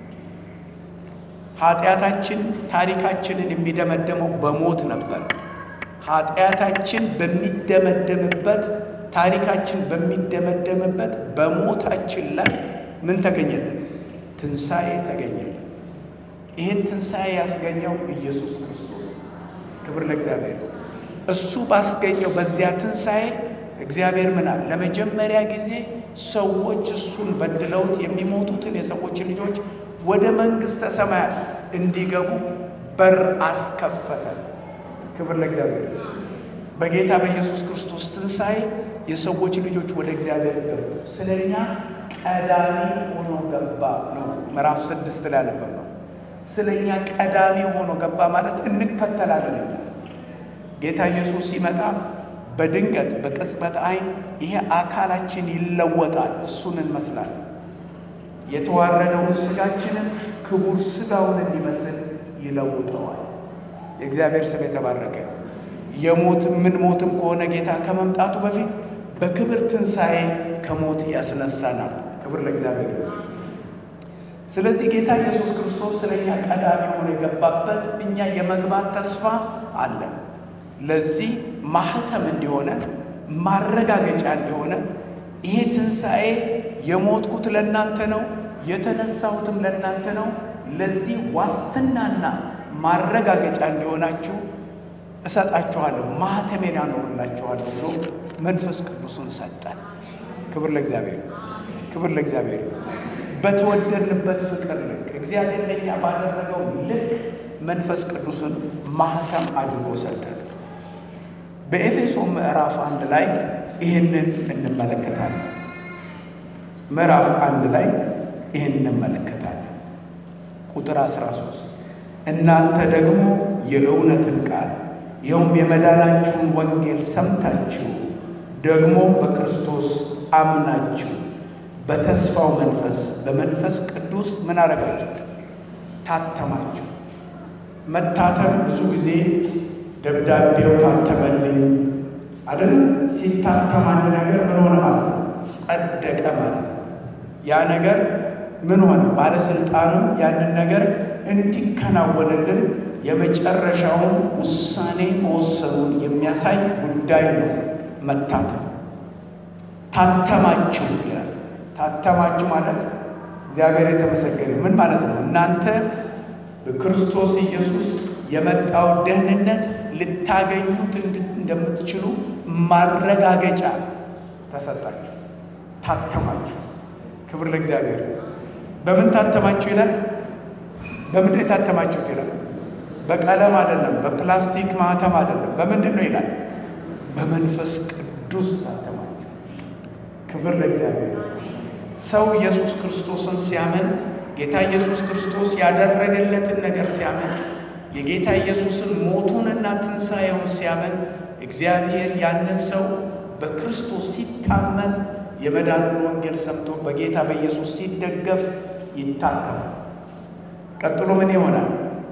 ኃጢአታችን ታሪካችንን የሚደመደመው በሞት ነበር። ኃጢአታችን በሚደመደምበት ታሪካችን በሚደመደምበት በሞታችን ላይ ምን ተገኘልን? ትንሣኤ ተገኘልን። ይህን ትንሣኤ ያስገኘው ኢየሱስ ክርስቶስ ክብር ለእግዚአብሔር። እሱ ባስገኘው በዚያ ትንሣኤ እግዚአብሔር ምናል ለመጀመሪያ ጊዜ ሰዎች እሱን በድለውት የሚሞቱትን የሰዎች ልጆች ወደ መንግሥተ ሰማያት እንዲገቡ በር አስከፈተ። ክብር ለእግዚአብሔር። በጌታ በኢየሱስ ክርስቶስ ትንሣኤ የሰዎች ልጆች ወደ እግዚአብሔር ገቡ። ስለ እኛ ቀዳሚ ሆኖ ገባ ነው ምዕራፍ ስድስት ላይ ያነበብ ነው። ስለ እኛ ቀዳሚ ሆኖ ገባ ማለት እንከተላለን። እኛ ጌታ ኢየሱስ ሲመጣ በድንገት በቅጽበት ዓይን ይሄ አካላችን ይለወጣል፣ እሱን እንመስላለን። የተዋረደውን ሥጋችንን ክቡር ሥጋውን እንዲመስል ይለውጠዋል። የእግዚአብሔር ስም የተባረከ የሞት ምን ሞትም ከሆነ ጌታ ከመምጣቱ በፊት በክብር ትንሣኤ ከሞት ያስነሳናል። ክብር ለእግዚአብሔር። ስለዚህ ጌታ ኢየሱስ ክርስቶስ ስለ እኛ ቀዳሚ ሆኖ የገባበት እኛ የመግባት ተስፋ አለን። ለዚህ ማህተም እንዲሆነ ማረጋገጫ እንዲሆነ ይሄ ትንሣኤ የሞትኩት ለእናንተ ነው፣ የተነሳሁትም ለእናንተ ነው። ለዚህ ዋስትናና ማረጋገጫ እንዲሆናችሁ እሰጣችኋለሁ፣ ማኅተሜን ያኖርላችኋለሁ ብሎ መንፈስ ቅዱሱን ሰጠን። ክብር ለእግዚአብሔር፣ ክብር ለእግዚአብሔር። በተወደድንበት ፍቅር ልክ እግዚአብሔር ለእኛ ባደረገው ልክ መንፈስ ቅዱስን ማኅተም አድርጎ ሰጠን። በኤፌሶ ምዕራፍ አንድ ላይ ይህንን እንመለከታለን። ምዕራፍ አንድ ላይ ይህን እንመለከታለን። ቁጥር 13 እናንተ ደግሞ የእውነትን ቃል ይኸውም የመዳናችሁን ወንጌል ሰምታችሁ ደግሞ በክርስቶስ አምናችሁ በተስፋው መንፈስ በመንፈስ ቅዱስ ምን አረጋችሁ? ታተማችሁ። መታተም ብዙ ጊዜ ደብዳቤው ታተመልኝ አይደል? ሲታተም አንድ ነገር ምን ሆነ ማለት ነው? ጸደቀ ማለት ነው። ያ ነገር ምን ሆነ? ባለስልጣኑ ያንን ነገር እንዲከናወንልን የመጨረሻውን ውሳኔ መወሰኑን የሚያሳይ ጉዳይ ነው። መታተም ታተማችሁ ይላል። ታተማችሁ ማለት እግዚአብሔር የተመሰገነ ምን ማለት ነው? እናንተ በክርስቶስ ኢየሱስ የመጣው ደህንነት ልታገኙት እንደምትችሉ ማረጋገጫ ተሰጣችሁ። ታተማችሁ። ክብር ለእግዚአብሔር። በምን ታተማችሁ ይላል? በምንድን የታተማችሁት ይላል? በቀለም አይደለም፣ በፕላስቲክ ማህተም አይደለም። በምንድን ነው ይላል? በመንፈስ ቅዱስ ታተማችሁ። ክብር ለእግዚአብሔር። ሰው ኢየሱስ ክርስቶስን ሲያምን ጌታ ኢየሱስ ክርስቶስ ያደረገለትን ነገር ሲያምን የጌታ ኢየሱስን ሞቱንና ትንሣኤውን ሲያምን እግዚአብሔር ያንን ሰው በክርስቶስ ሲታመን የመዳኑን ወንጌል ሰምቶ በጌታ በኢየሱስ ሲደገፍ ይታተማል። ቀጥሎ ምን ይሆናል?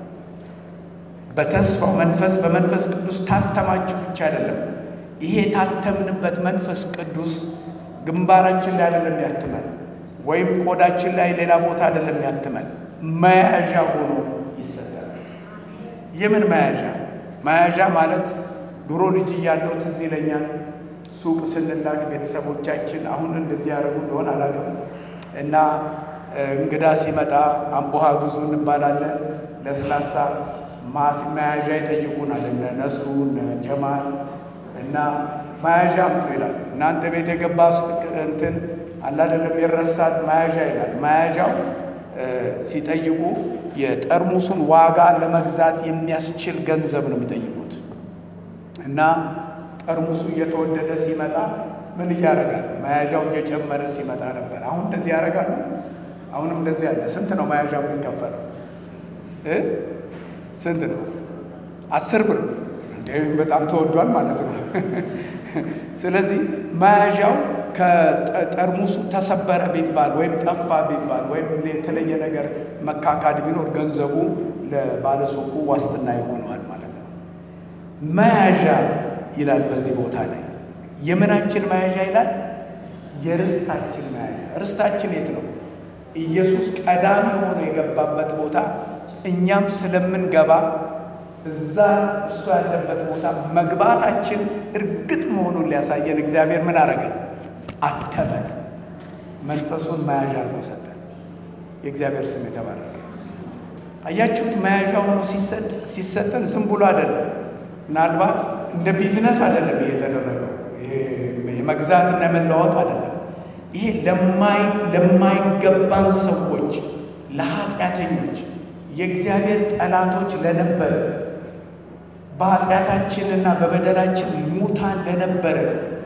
በተስፋው መንፈስ በመንፈስ ቅዱስ ታተማችሁ ብቻ አይደለም። ይሄ የታተምንበት መንፈስ ቅዱስ ግንባራችን ላይ አይደለም ያትመን፣ ወይም ቆዳችን ላይ ሌላ ቦታ አይደለም ያትመን፣ መያዣ ሆኖ ይሰጣል። የምን መያዣ? መያዣ ማለት ድሮ ልጅ እያለሁ ትዝ ይለኛል ሱቅ ስንላክ ቤተሰቦቻችን አሁን እንደዚህ ያደረጉ እንደሆነ አላውቅም እና እንግዳ ሲመጣ አምቦሃ ግዙ እንባላለን። ለስላሳ ማስ መያዣ ይጠይቁናል። እነ ነሱ እነ ጀማል እና መያዣ አምጡ ይላል። እናንተ ቤት የገባ እንትን አላደለም ይረሳል፣ መያዣ ይላል። መያዣው ሲጠይቁ የጠርሙሱን ዋጋ ለመግዛት የሚያስችል ገንዘብ ነው የሚጠይቁት እና ጠርሙሱ እየተወደደ ሲመጣ ምን እያደረጋል? መያዣው እየጨመረ ሲመጣ ነበር። አሁን እንደዚህ ያደርጋሉ። አሁንም እንደዚህ ያለ ስንት ነው መያዣው የሚከፈለው? ስንት ነው? አስር ብር እንደ በጣም ተወዷል ማለት ነው። ስለዚህ መያዣው ከጠርሙሱ ተሰበረ ቢባል ወይም ጠፋ ቢባል ወይም የተለየ ነገር መካካድ ቢኖር ገንዘቡ ለባለሱቁ ዋስትና ይሆነዋል ማለት ነው። መያዣ ይላል በዚህ ቦታ ላይ የምናችን መያዣ ይላል? የርስታችን መያዣ። ርስታችን የት ነው? ኢየሱስ ቀዳሚ ሆኖ የገባበት ቦታ እኛም ስለምንገባ እዛ እሱ ያለበት ቦታ መግባታችን እርግጥ መሆኑን ሊያሳየን እግዚአብሔር ምን አረገን? አተመን። መንፈሱን መያዣ አድርጎ ሰጠን። የእግዚአብሔር ስም የተባረከ። አያችሁት? መያዣ ሆኖ ሲሰጠን ዝም ብሎ አይደለም። ምናልባት እንደ ቢዝነስ አይደለም ይሄ የተደረገው። የመግዛትና የመለዋወጥ አይደለም። ይሄ ለማይገባን ሰዎች፣ ለኃጢአተኞች፣ የእግዚአብሔር ጠላቶች ለነበረ በኃጢአታችንና በበደላችን ሙታን ለነበረ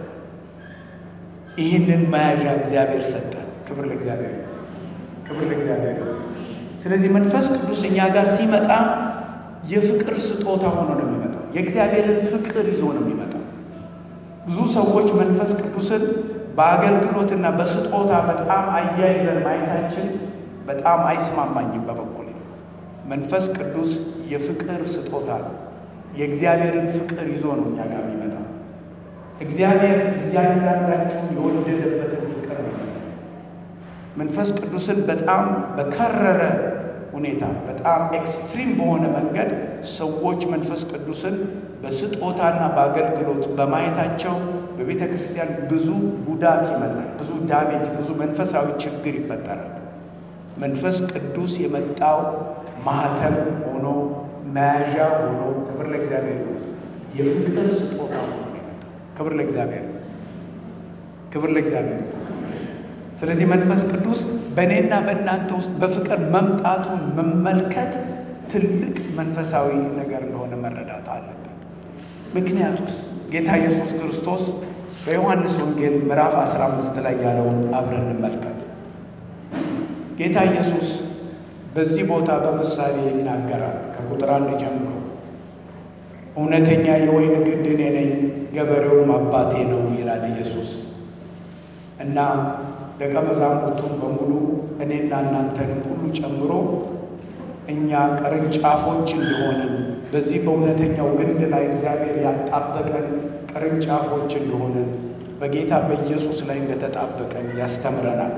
ይህንን መያዣ እግዚአብሔር ሰጠን። ክብር ለእግዚአብሔር፣ ክብር ለእግዚአብሔር። ስለዚህ መንፈስ ቅዱስ እኛ ጋር ሲመጣ የፍቅር ስጦታ ሆኖ ነው የሚመጣው። የእግዚአብሔርን ፍቅር ይዞ ነው የሚመጣው። ብዙ ሰዎች መንፈስ ቅዱስን በአገልግሎትና በስጦታ በጣም አያይዘን ማየታችን በጣም አይስማማኝም። በበኩል መንፈስ ቅዱስ የፍቅር ስጦታ ነው። የእግዚአብሔርን ፍቅር ይዞ ነው እኛ ጋር የሚመጣው። እግዚአብሔር እያንዳንዳችሁ የወደደበትን ፍቅር ነው። መንፈስ ቅዱስን በጣም በከረረ ሁኔታ በጣም ኤክስትሪም በሆነ መንገድ ሰዎች መንፈስ ቅዱስን በስጦታና በአገልግሎት በማየታቸው በቤተ ክርስቲያን ብዙ ጉዳት ይመጣል፣ ብዙ ዳሜጅ፣ ብዙ መንፈሳዊ ችግር ይፈጠራል። መንፈስ ቅዱስ የመጣው ማህተም ሆኖ መያዣ ሆኖ ክብር ለእግዚአብሔር ይሁን። የፍቅር ስጦታ ሆኖ የመጣው ክብር ለእግዚአብሔር ክብር ለእግዚአብሔር። ስለዚህ መንፈስ ቅዱስ በእኔና በእናንተ ውስጥ በፍቅር መምጣቱን መመልከት ትልቅ መንፈሳዊ ነገር እንደሆነ መረዳት አለብን። ምክንያቱስ ጌታ ኢየሱስ ክርስቶስ በዮሐንስ ወንጌል ምዕራፍ 15 ላይ ያለውን አብረን እንመልከት። ጌታ ኢየሱስ በዚህ ቦታ በምሳሌ ይናገራል። ከቁጥር አንድ ጀምሮ እውነተኛ የወይን ግንድ እኔ ነኝ፣ ገበሬውም አባቴ ነው ይላል ኢየሱስ እና ደቀ መዛሙርቱን በሙሉ እኔና እናንተንም ሁሉ ጨምሮ እኛ ቅርንጫፎች እንደሆንን በዚህ በእውነተኛው ግንድ ላይ እግዚአብሔር ያጣበቀን ቅርንጫፎች እንደሆንን በጌታ በኢየሱስ ላይ እንደተጣበቀን ያስተምረናል።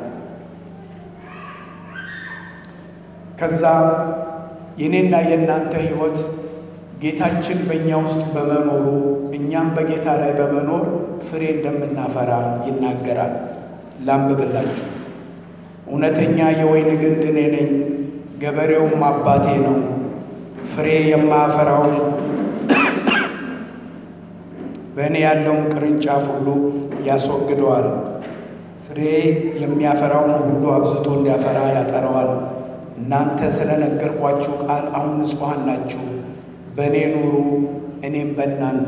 ከዛ የኔና የእናንተ ሕይወት ጌታችን በእኛ ውስጥ በመኖሩ እኛም በጌታ ላይ በመኖር ፍሬ እንደምናፈራ ይናገራል። ላንብብላችሁ። እውነተኛ የወይን ግንድ እኔ ነኝ፣ ገበሬውም አባቴ ነው። ፍሬ የማያፈራውን በእኔ ያለውን ቅርንጫፍ ሁሉ ያስወግደዋል። ፍሬ የሚያፈራውን ሁሉ አብዝቶ እንዲያፈራ ያጠረዋል። እናንተ ስለነገርኳችሁ ቃል አሁን ንጹሐን ናችሁ። በእኔ ኑሩ፣ እኔም በእናንተ።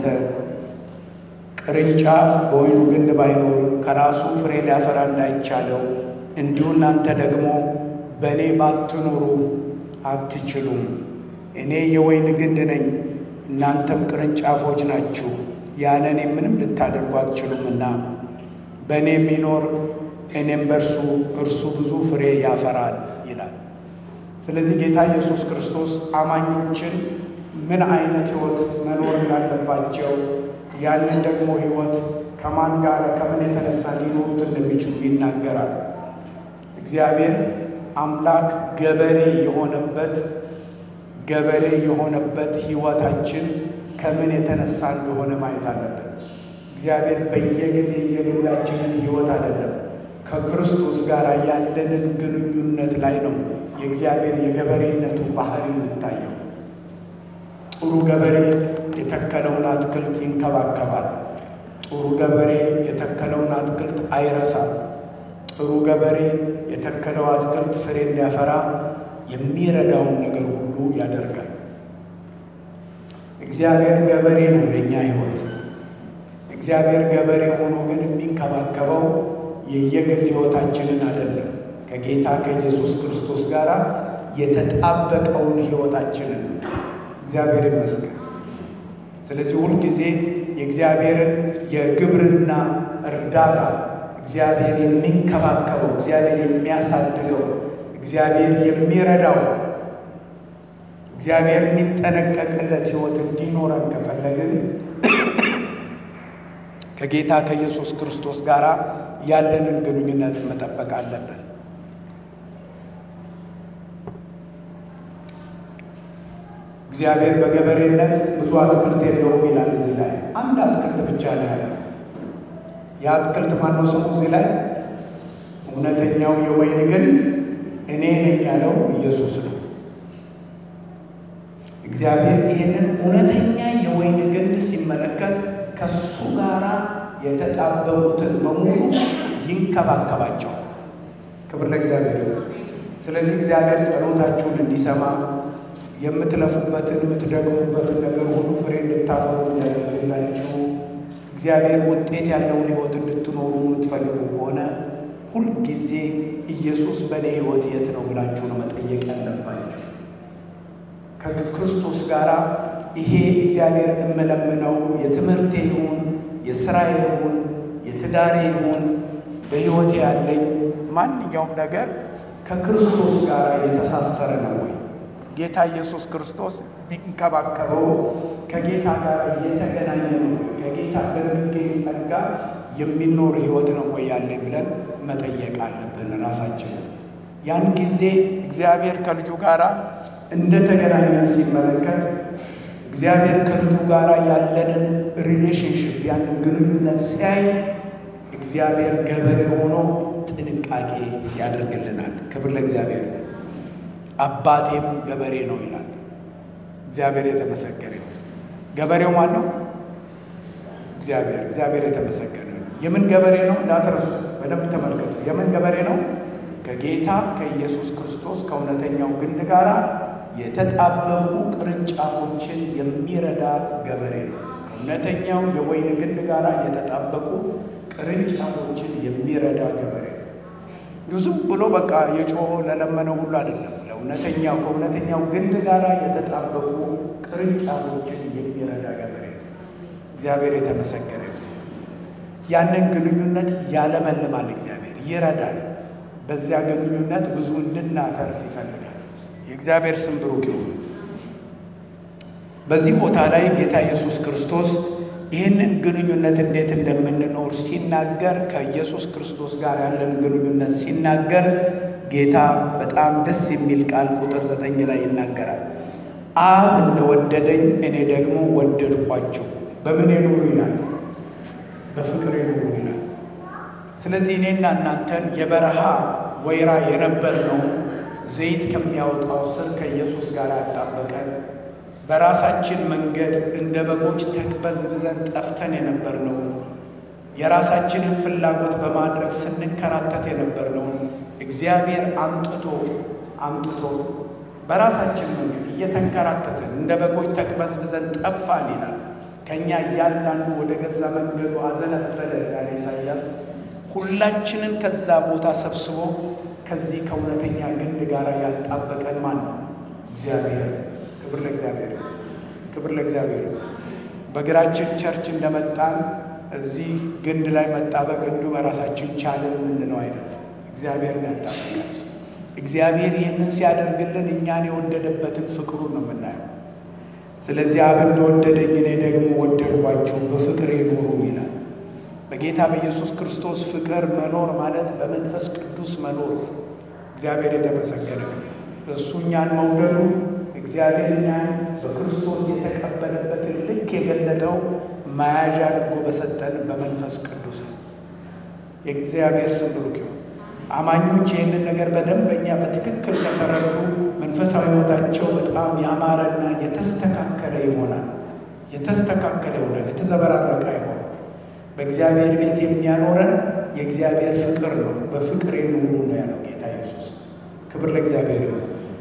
ቅርንጫፍ በወይኑ ግንድ ባይኖር ከራሱ ፍሬ ሊያፈራ እንዳይቻለው እንዲሁ እናንተ ደግሞ በእኔ ባትኖሩ አትችሉም። እኔ የወይን ግንድ ነኝ፣ እናንተም ቅርንጫፎች ናችሁ። ያለ እኔ ምንም ልታደርጉ አትችሉምና በእኔ የሚኖር እኔም በእርሱ እርሱ ብዙ ፍሬ ያፈራል ይላል። ስለዚህ ጌታ ኢየሱስ ክርስቶስ አማኞችን ምን አይነት ሕይወት መኖር እንዳለባቸው ያንን ደግሞ ሕይወት ከማን ጋር ከምን የተነሳ ሊኖሩት እንደሚችሉ ይናገራል። እግዚአብሔር አምላክ ገበሬ የሆነበት ገበሬ የሆነበት ሕይወታችን ከምን የተነሳ እንደሆነ ማየት አለብን። እግዚአብሔር በየግል የግላችንን ሕይወት አይደለም ከክርስቶስ ጋር ያለንን ግንኙነት ላይ ነው የእግዚአብሔር የገበሬነቱ ባህሪ የሚታየው። ጥሩ ገበሬ የተከለውን አትክልት ይንከባከባል። ጥሩ ገበሬ የተከለውን አትክልት አይረሳም። ጥሩ ገበሬ የተከለው አትክልት ፍሬ እንዲያፈራ የሚረዳውን ነገር ሁሉ ያደርጋል። እግዚአብሔር ገበሬ ነው ለእኛ ሕይወት። እግዚአብሔር ገበሬ ሆኖ ግን የሚንከባከበው የየግል ሕይወታችንን አይደለም፣ ከጌታ ከኢየሱስ ክርስቶስ ጋር የተጣበቀውን ሕይወታችንን ነው። እግዚአብሔር ይመስገን። ስለዚህ ሁልጊዜ የእግዚአብሔርን የግብርና እርዳታ እግዚአብሔር የሚንከባከበው እግዚአብሔር የሚያሳድገው እግዚአብሔር የሚረዳው እግዚአብሔር የሚጠነቀቅለት ሕይወት እንዲኖረን ከፈለግን ከጌታ ከኢየሱስ ክርስቶስ ጋር ያለንን ግንኙነት መጠበቅ አለብን። እግዚአብሔር በገበሬነት ብዙ አትክልት የለውም ይላል። እዚህ ላይ አንድ አትክልት ብቻ ነው ያለው። የአትክልት ማነው ስሙ? እዚህ ላይ እውነተኛው የወይን ግንድ እኔ ነኝ ያለው ኢየሱስ ነው። እግዚአብሔር ይህንን እውነተኛ የወይን ግንድ ሲመለከት ከሱ ጋር የተጣበቁትን በሙሉ ይንከባከባቸዋል። ክብር ለእግዚአብሔር ይሁን። ስለዚህ እግዚአብሔር ጸሎታችሁን እንዲሰማ የምትለፉበትን የምትደግሙበትን ነገር ሁሉ ፍሬ እንድታፈሩ እንዲያደርግላችሁ እግዚአብሔር ውጤት ያለውን ሕይወት እንድትኖሩ የምትፈልጉ ከሆነ ሁልጊዜ ኢየሱስ በእኔ ሕይወት የት ነው ብላችሁ ነው መጠየቅ ያለባችሁ። ከክርስቶስ ጋር ይሄ እግዚአብሔር እምለምነው የትምህርቴ ይሁን የሥራዬ ይሁን የትዳሬ ይሁን በሕይወቴ ያለኝ ማንኛውም ነገር ከክርስቶስ ጋር የተሳሰረ ነው ወይ? ጌታ ኢየሱስ ክርስቶስ ቢንከባከበው ከጌታ ጋር የተገናኘ ነው ወይ? ከጌታ በሚገኝ ጸጋ የሚኖር ሕይወት ነው ወይ ያለኝ ብለን መጠየቅ አለብን ራሳችንን። ያን ጊዜ እግዚአብሔር ከልጁ ጋር እንደተገናኘን ሲመለከት እግዚአብሔር ከልጁ ጋር ያለንን ሪሌሽንሽፕ ያንን ግንኙነት ሲያይ እግዚአብሔር ገበሬ ሆኖ ጥንቃቄ ያደርግልናል። ክብር ለእግዚአብሔር። አባቴም ገበሬ ነው ይላል። እግዚአብሔር የተመሰገነ ነው። ገበሬው ማን ነው? እግዚአብሔር። እግዚአብሔር የተመሰገነ ነው። የምን ገበሬ ነው? እንዳትረሱ፣ በደንብ ተመልከቱ። የምን ገበሬ ነው? ከጌታ ከኢየሱስ ክርስቶስ ከእውነተኛው ግንድ ጋር የተጣበቁ ቅርንጫፎችን የሚረዳ ገበሬ ነው። ከእውነተኛው የወይን ግንድ ጋር የተጣበቁ ቅርንጫፎችን የሚረዳ ገበሬ ነው። ዝም ብሎ በቃ የጮሆ ለለመነው ሁሉ አይደለም። ለእውነተኛው ከእውነተኛው ግንድ ጋር የተጣበቁ ቅርንጫፎችን የሚረዳ ገበሬ ነው። እግዚአብሔር የተመሰገነ ነው። ያንን ግንኙነት ያለመልማል። እግዚአብሔር ይረዳል። በዚያ ግንኙነት ብዙ እንድናተርፍ ይፈልጋል። የእግዚአብሔር ስም ብሩክ ይሁን። በዚህ ቦታ ላይ ጌታ ኢየሱስ ክርስቶስ ይህንን ግንኙነት እንዴት እንደምንኖር ሲናገር ከኢየሱስ ክርስቶስ ጋር ያለን ግንኙነት ሲናገር ጌታ በጣም ደስ የሚል ቃል ቁጥር ዘጠኝ ላይ ይናገራል። አብ እንደወደደኝ እኔ ደግሞ ወደድኳችሁ፣ በምን ኑሩ ይላል፣ በፍቅር ኑሩ ይላል። ስለዚህ እኔና እናንተን የበረሃ ወይራ የነበርነው ዘይት ከሚያወጣው ስር ከኢየሱስ ጋር ያጣበቀን በራሳችን መንገድ እንደ በጎች ተቅበዝብዘን ጠፍተን የነበርነውን የራሳችንን ፍላጎት በማድረግ ስንከራተት የነበርነውን እግዚአብሔር አምጥቶ አምጥቶ በራሳችን መንገድ እየተንከራተትን እንደ በጎች ተቅበዝብዘን ጠፋን ይላል። ከእኛ እያንዳንዱ ወደ ገዛ መንገዱ አዘነበለ ያለ ኢሳይያስ ሁላችንን ከዛ ቦታ ሰብስቦ ከዚህ ከእውነተኛ ግንድ ጋር ያጣበቀን ማን ነው? እግዚአብሔር። ክብር ለእግዚአብሔር፣ ክብር ለእግዚአብሔር። በእግራችን ቸርች እንደመጣን እዚህ ግንድ ላይ መጣበቅ እንዲሁ በራሳችን ቻልን የምንለው አይነት እግዚአብሔር ያጣበቃል። እግዚአብሔር ይህንን ሲያደርግልን እኛን የወደደበትን ፍቅሩን ነው የምናየው። ስለዚህ አብ እንደወደደኝ እኔ ደግሞ ወደድኳችሁ በፍቅሬ ኑሩ ይላል። በጌታ በኢየሱስ ክርስቶስ ፍቅር መኖር ማለት በመንፈስ ቅዱስ መኖር። እግዚአብሔር የተመሰገነ እሱ እኛን መውደዱ እግዚአብሔር እኛን በክርስቶስ የተቀበለበትን ልክ የገለጠው መያዣ አድርጎ በሰጠን በመንፈስ ቅዱስ ነው። የእግዚአብሔር ስም ብሩክ ይሁን። አማኞች ይህንን ነገር በደንበኛ በትክክል ከተረዱ መንፈሳዊ ሕይወታቸው በጣም ያማረና የተስተካከለ ይሆናል። የተስተካከለ ይሆናል። የተዘበራረቀ ይሆናል። በእግዚአብሔር ቤት የሚያኖረን የእግዚአብሔር ፍቅር ነው። በፍቅር ኑሩ ነው ያለው ጌታ ኢየሱስ። ክብር ለእግዚአብሔር ይሁን።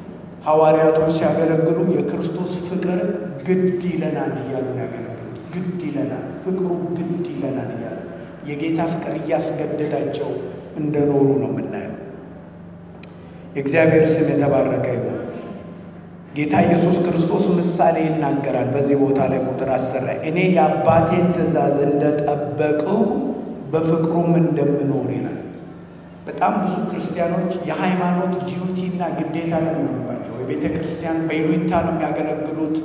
ሐዋርያቶች ሲያገለግሉ የክርስቶስ ፍቅር ግድ ይለናል እያሉ ነው ያገለግሉት። ግድ ይለናል፣ ፍቅሩ ግድ ይለናል እያሉ የጌታ ፍቅር እያስገደዳቸው እንደኖሩ ነው የምናየው። የእግዚአብሔር ስም የተባረከ ይሁን። ጌታ ኢየሱስ ክርስቶስ ምሳሌ ይናገራል በዚህ ቦታ ላይ ቁጥር አስር ላይ እኔ የአባቴን ትእዛዝ እንደጠበቅሁ በፍቅሩም እንደምኖር ይላል። በጣም ብዙ ክርስቲያኖች የሃይማኖት ዲዩቲ እና ግዴታ ነው የሚሆንባቸው። የቤተ ክርስቲያን በይሉኝታ ነው የሚያገለግሉት።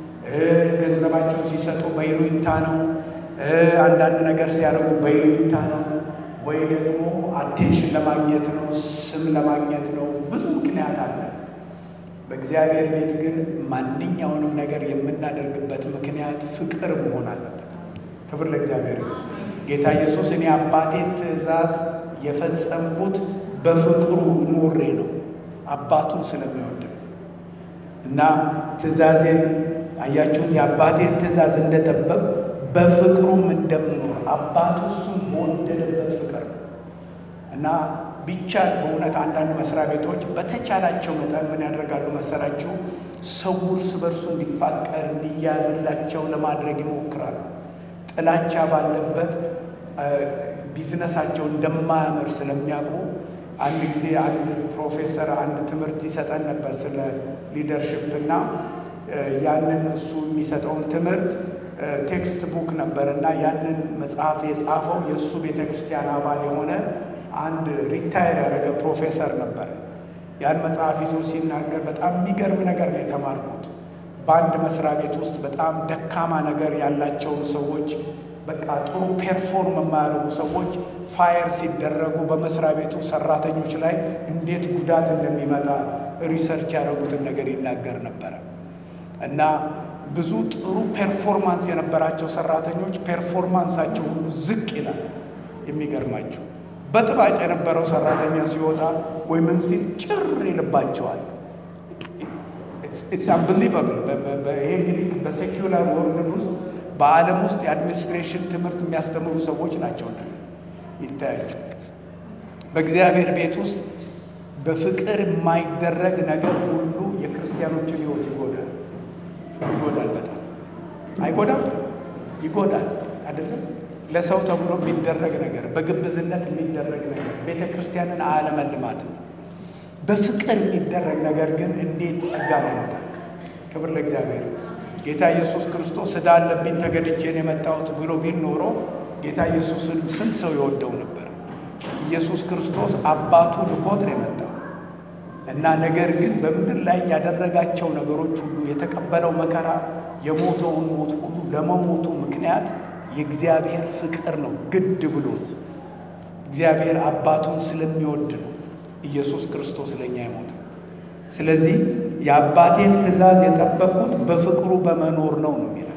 ገንዘባቸውን ሲሰጡ በይሉኝታ ነው። አንዳንድ ነገር ሲያደርጉ በይሉኝታ ነው። ወይ ደግሞ አቴንሽን ለማግኘት ነው፣ ስም ለማግኘት ነው። ብዙ ምክንያት አለ። በእግዚአብሔር ቤት ግን ማንኛውንም ነገር የምናደርግበት ምክንያት ፍቅር መሆን አለበት። ክብር ለእግዚአብሔር። ጌታ ኢየሱስ እኔ አባቴን ትእዛዝ የፈጸምኩት በፍቅሩ ኑሬ ነው፣ አባቱን ስለሚወድ ነው። እና ትእዛዜን አያችሁት፣ የአባቴን ትእዛዝ እንደጠበቅ በፍቅሩም እንደምኖር አባቱ እሱን በወደደበት ፍቅር ነው እና ቢቻል በእውነት አንዳንድ መስሪያ ቤቶች በተቻላቸው መጠን ምን ያደርጋሉ መሰላችሁ? ሰው እርስ በርሱ እንዲፋቀር እንዲያያዝላቸው ለማድረግ ይሞክራሉ። ጥላቻ ባለበት ቢዝነሳቸው እንደማያምር ስለሚያውቁ አንድ ጊዜ አንድ ፕሮፌሰር አንድ ትምህርት ይሰጠን ነበር ስለ ሊደርሽፕ እና ያንን እሱ የሚሰጠውን ትምህርት ቴክስት ቡክ ነበር እና ያንን መጽሐፍ የጻፈው የእሱ ቤተ ክርስቲያን አባል የሆነ አንድ ሪታየር ያደረገ ፕሮፌሰር ነበር። ያን መጽሐፍ ይዞ ሲናገር በጣም የሚገርም ነገር ነው የተማርኩት። በአንድ መስሪያ ቤት ውስጥ በጣም ደካማ ነገር ያላቸውን ሰዎች በቃ ጥሩ ፔርፎርም የማያደርጉ ሰዎች ፋየር ሲደረጉ በመስሪያ ቤቱ ሰራተኞች ላይ እንዴት ጉዳት እንደሚመጣ ሪሰርች ያደረጉትን ነገር ይናገር ነበረ እና ብዙ ጥሩ ፔርፎርማንስ የነበራቸው ሰራተኞች ፔርፎርማንሳቸው ሁሉ ዝቅ ይላል። የሚገርማቸው በጥባጭ የነበረው ሰራተኛ ሲወጣ ወይ ምን ሲል ጭር ይልባቸዋል። ኢትስ አንብሊቨብል። ይሄ እንግዲህ በሴኪላር ወርልድ ውስጥ በዓለም ውስጥ የአድሚኒስትሬሽን ትምህርት የሚያስተምሩ ሰዎች ናቸው። ይታያቸው በእግዚአብሔር ቤት ውስጥ በፍቅር የማይደረግ ነገር ሁሉ የክርስቲያኖችን ሕይወት ይጎዳል። ይጎዳል። በጣም አይጎዳም? ይጎዳል። አይደለም ለሰው ተብሎ የሚደረግ ነገር፣ በግብዝነት የሚደረግ ነገር ቤተ ክርስቲያንን አያለመልማትም። በፍቅር የሚደረግ ነገር ግን እንዴት ጸጋ ነው ይመጣል። ክብር ለእግዚአብሔር። ጌታ ኢየሱስ ክርስቶስ ዕዳ አለብኝ ተገድጄን የመጣሁት ብሎ ቢል ኖሮ ጌታ ኢየሱስን ስንት ሰው የወደው ነበር? ኢየሱስ ክርስቶስ አባቱ ልኮት ነው የመጣው እና ነገር ግን በምድር ላይ ያደረጋቸው ነገሮች ሁሉ የተቀበለው መከራ የሞተውን ሞት ሁሉ ለመሞቱ ምክንያት የእግዚአብሔር ፍቅር ነው። ግድ ብሎት እግዚአብሔር አባቱን ስለሚወድ ነው ኢየሱስ ክርስቶስ ለእኛ የሞተው። ስለዚህ የአባቴን ትእዛዝ የጠበቅኩት በፍቅሩ በመኖር ነው ነው የሚለው።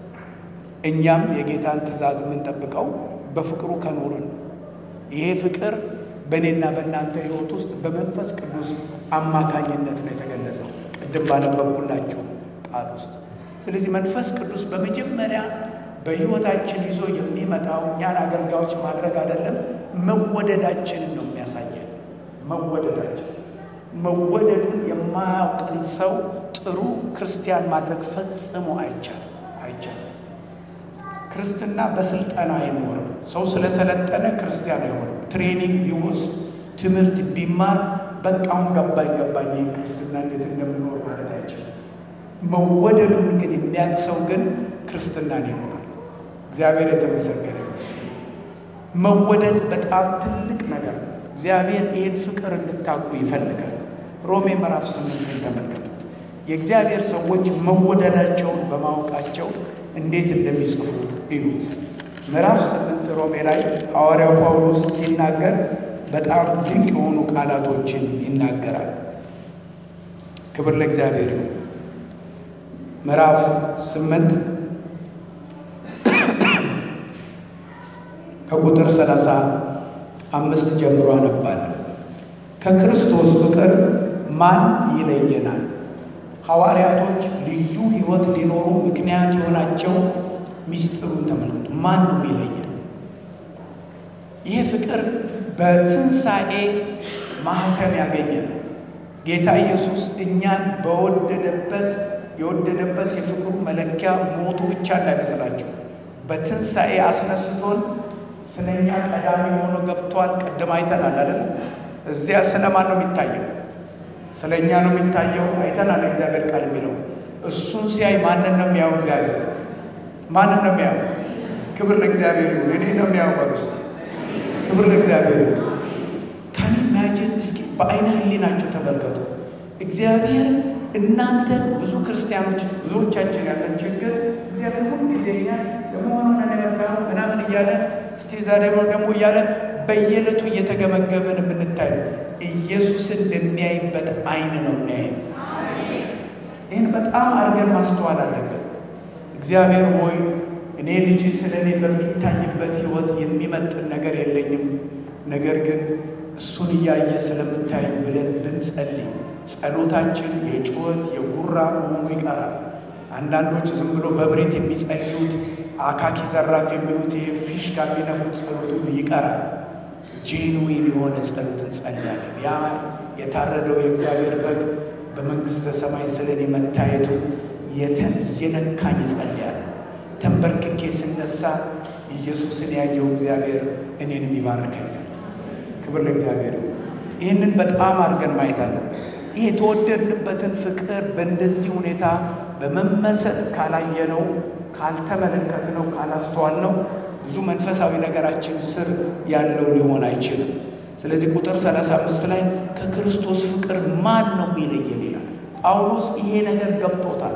እኛም የጌታን ትእዛዝ የምንጠብቀው በፍቅሩ ከኖርን ነው። ይሄ ፍቅር በእኔና በእናንተ ሕይወት ውስጥ በመንፈስ ቅዱስ አማካኝነት ነው የተገለጸው፣ ቅድም ባነበብኩላችሁ ቃል ውስጥ። ስለዚህ መንፈስ ቅዱስ በመጀመሪያ በሕይወታችን ይዞ የሚመጣው እኛን አገልጋዮች ማድረግ አይደለም፣ መወደዳችንን ነው የሚያሳየን። መወደዳችን መወደዱን የማያውቅን ሰው ጥሩ ክርስቲያን ማድረግ ፈጽሞ አይቻልም፣ አይቻልም። ክርስትና በስልጠና አይኖርም። ሰው ስለሰለጠነ ክርስቲያን አይሆንም። ትሬኒንግ ቢወስድ ትምህርት ቢማር በቃ አሁን ገባኝ ገባኝ ይህን ክርስትና እንዴት እንደምኖር ማለት አይችልም። መወደዱን ግን የሚያውቅ ሰው ግን ክርስትናን ይኖራል። እግዚአብሔር የተመሰገነ መወደድ በጣም ትልቅ ነገር ነው። እግዚአብሔር ይህን ፍቅር እንድታውቁ ይፈልጋል። ሮሜ ምዕራፍ ስምንትን ተመልከቱት። የእግዚአብሔር ሰዎች መወደዳቸውን በማወቃቸው እንዴት እንደሚጽፉ እዩት። ምዕራፍ ስምንት ሮሜ ላይ ሐዋርያው ጳውሎስ ሲናገር በጣም ድንቅ የሆኑ ቃላቶችን ይናገራል። ክብር ለእግዚአብሔር ይሁን። ምዕራፍ ስምንት ከቁጥር ሰላሳ አምስት ጀምሮ አነባለሁ። ከክርስቶስ ፍቅር ማን ይለየናል? ሐዋርያቶች ልዩ ሕይወት ሊኖሩ ምክንያት የሆናቸው ሚስጥሩን ተመልክቱ። ማን ነው የሚለየን? ይህ ፍቅር በትንሣኤ ማህተም ያገኘ ነው። ጌታ ኢየሱስ እኛን በወደደበት የወደደበት የፍቅሩ መለኪያ ሞቱ ብቻ እንዳይመስላቸው በትንሣኤ አስነስቶን ስለ እኛ ቀዳሚ ሆኖ ገብቷል። ቅድም አይተናል አይደለም? እዚያ ስለ ማን ነው የሚታየው? ስለ እኛ ነው የሚታየው። አይተናል እግዚአብሔር ቃል የሚለው እሱን ሲያይ ማንን ነው የሚያው? እግዚአብሔር ማንን ነው የሚያው? ክብር ለእግዚአብሔር ይሁን። እኔ ነው የሚያው በሉስ። ክብር ለእግዚአብሔር ይሁን። ካን ኢማጂን እስኪ በአይነ ህሊናቸው ተመልከቱ። እግዚአብሔር እናንተን ብዙ ክርስቲያኖች ብዙዎቻችን ያለን ችግር እግዚአብሔር ሁሉ ጊዜ እኛ ለመሆኑ ነነታ ምናምን እያለ እስቲ ዛሬ ደግሞ እያለ በየዕለቱ እየተገመገምን የምንታይ ኢየሱስን እንደሚያይበት አይን ነው የሚያይ። ይህን በጣም አድርገን ማስተዋል አለብን። እግዚአብሔር ሆይ እኔ ልጅ ስለ እኔ በሚታይበት ህይወት የሚመጥን ነገር የለኝም፣ ነገር ግን እሱን እያየ ስለምታይ ብለን ብንጸልይ ጸሎታችን የጩኸት የጉራ መሆኑ ይቀራል። አንዳንዶች ዝም ብሎ በብሬት የሚጸልዩት አካኪ ዘራፍ የሚሉት ይሄ ፊሽካ የሚነፉት ጸሎት ሁሉ ይቀራል። ጄንዊን የሆነ ጸሎት እንጸልያለን። ያ የታረደው የእግዚአብሔር በግ በመንግሥተ ሰማይ ስለ እኔ መታየቱ እየነካኝ እጸልያለሁ። ተንበርክኬ ስነሳ ኢየሱስን ያየው እግዚአብሔር እኔንም ይባርከኛል። ክብር ለእግዚአብሔር። ይህንን በጣም አድርገን ማየት አለብን። ይህ የተወደድንበትን ፍቅር በእንደዚህ ሁኔታ በመመሰጥ ካላየነው፣ ካልተመለከትነው፣ ካላስተዋልነው ብዙ መንፈሳዊ ነገራችን ስር ያለው ሊሆን አይችልም። ስለዚህ ቁጥር 35 ላይ ከክርስቶስ ፍቅር ማን ነው የሚለየን ይላል። ጳውሎስ ይሄ ነገር ገብቶታል።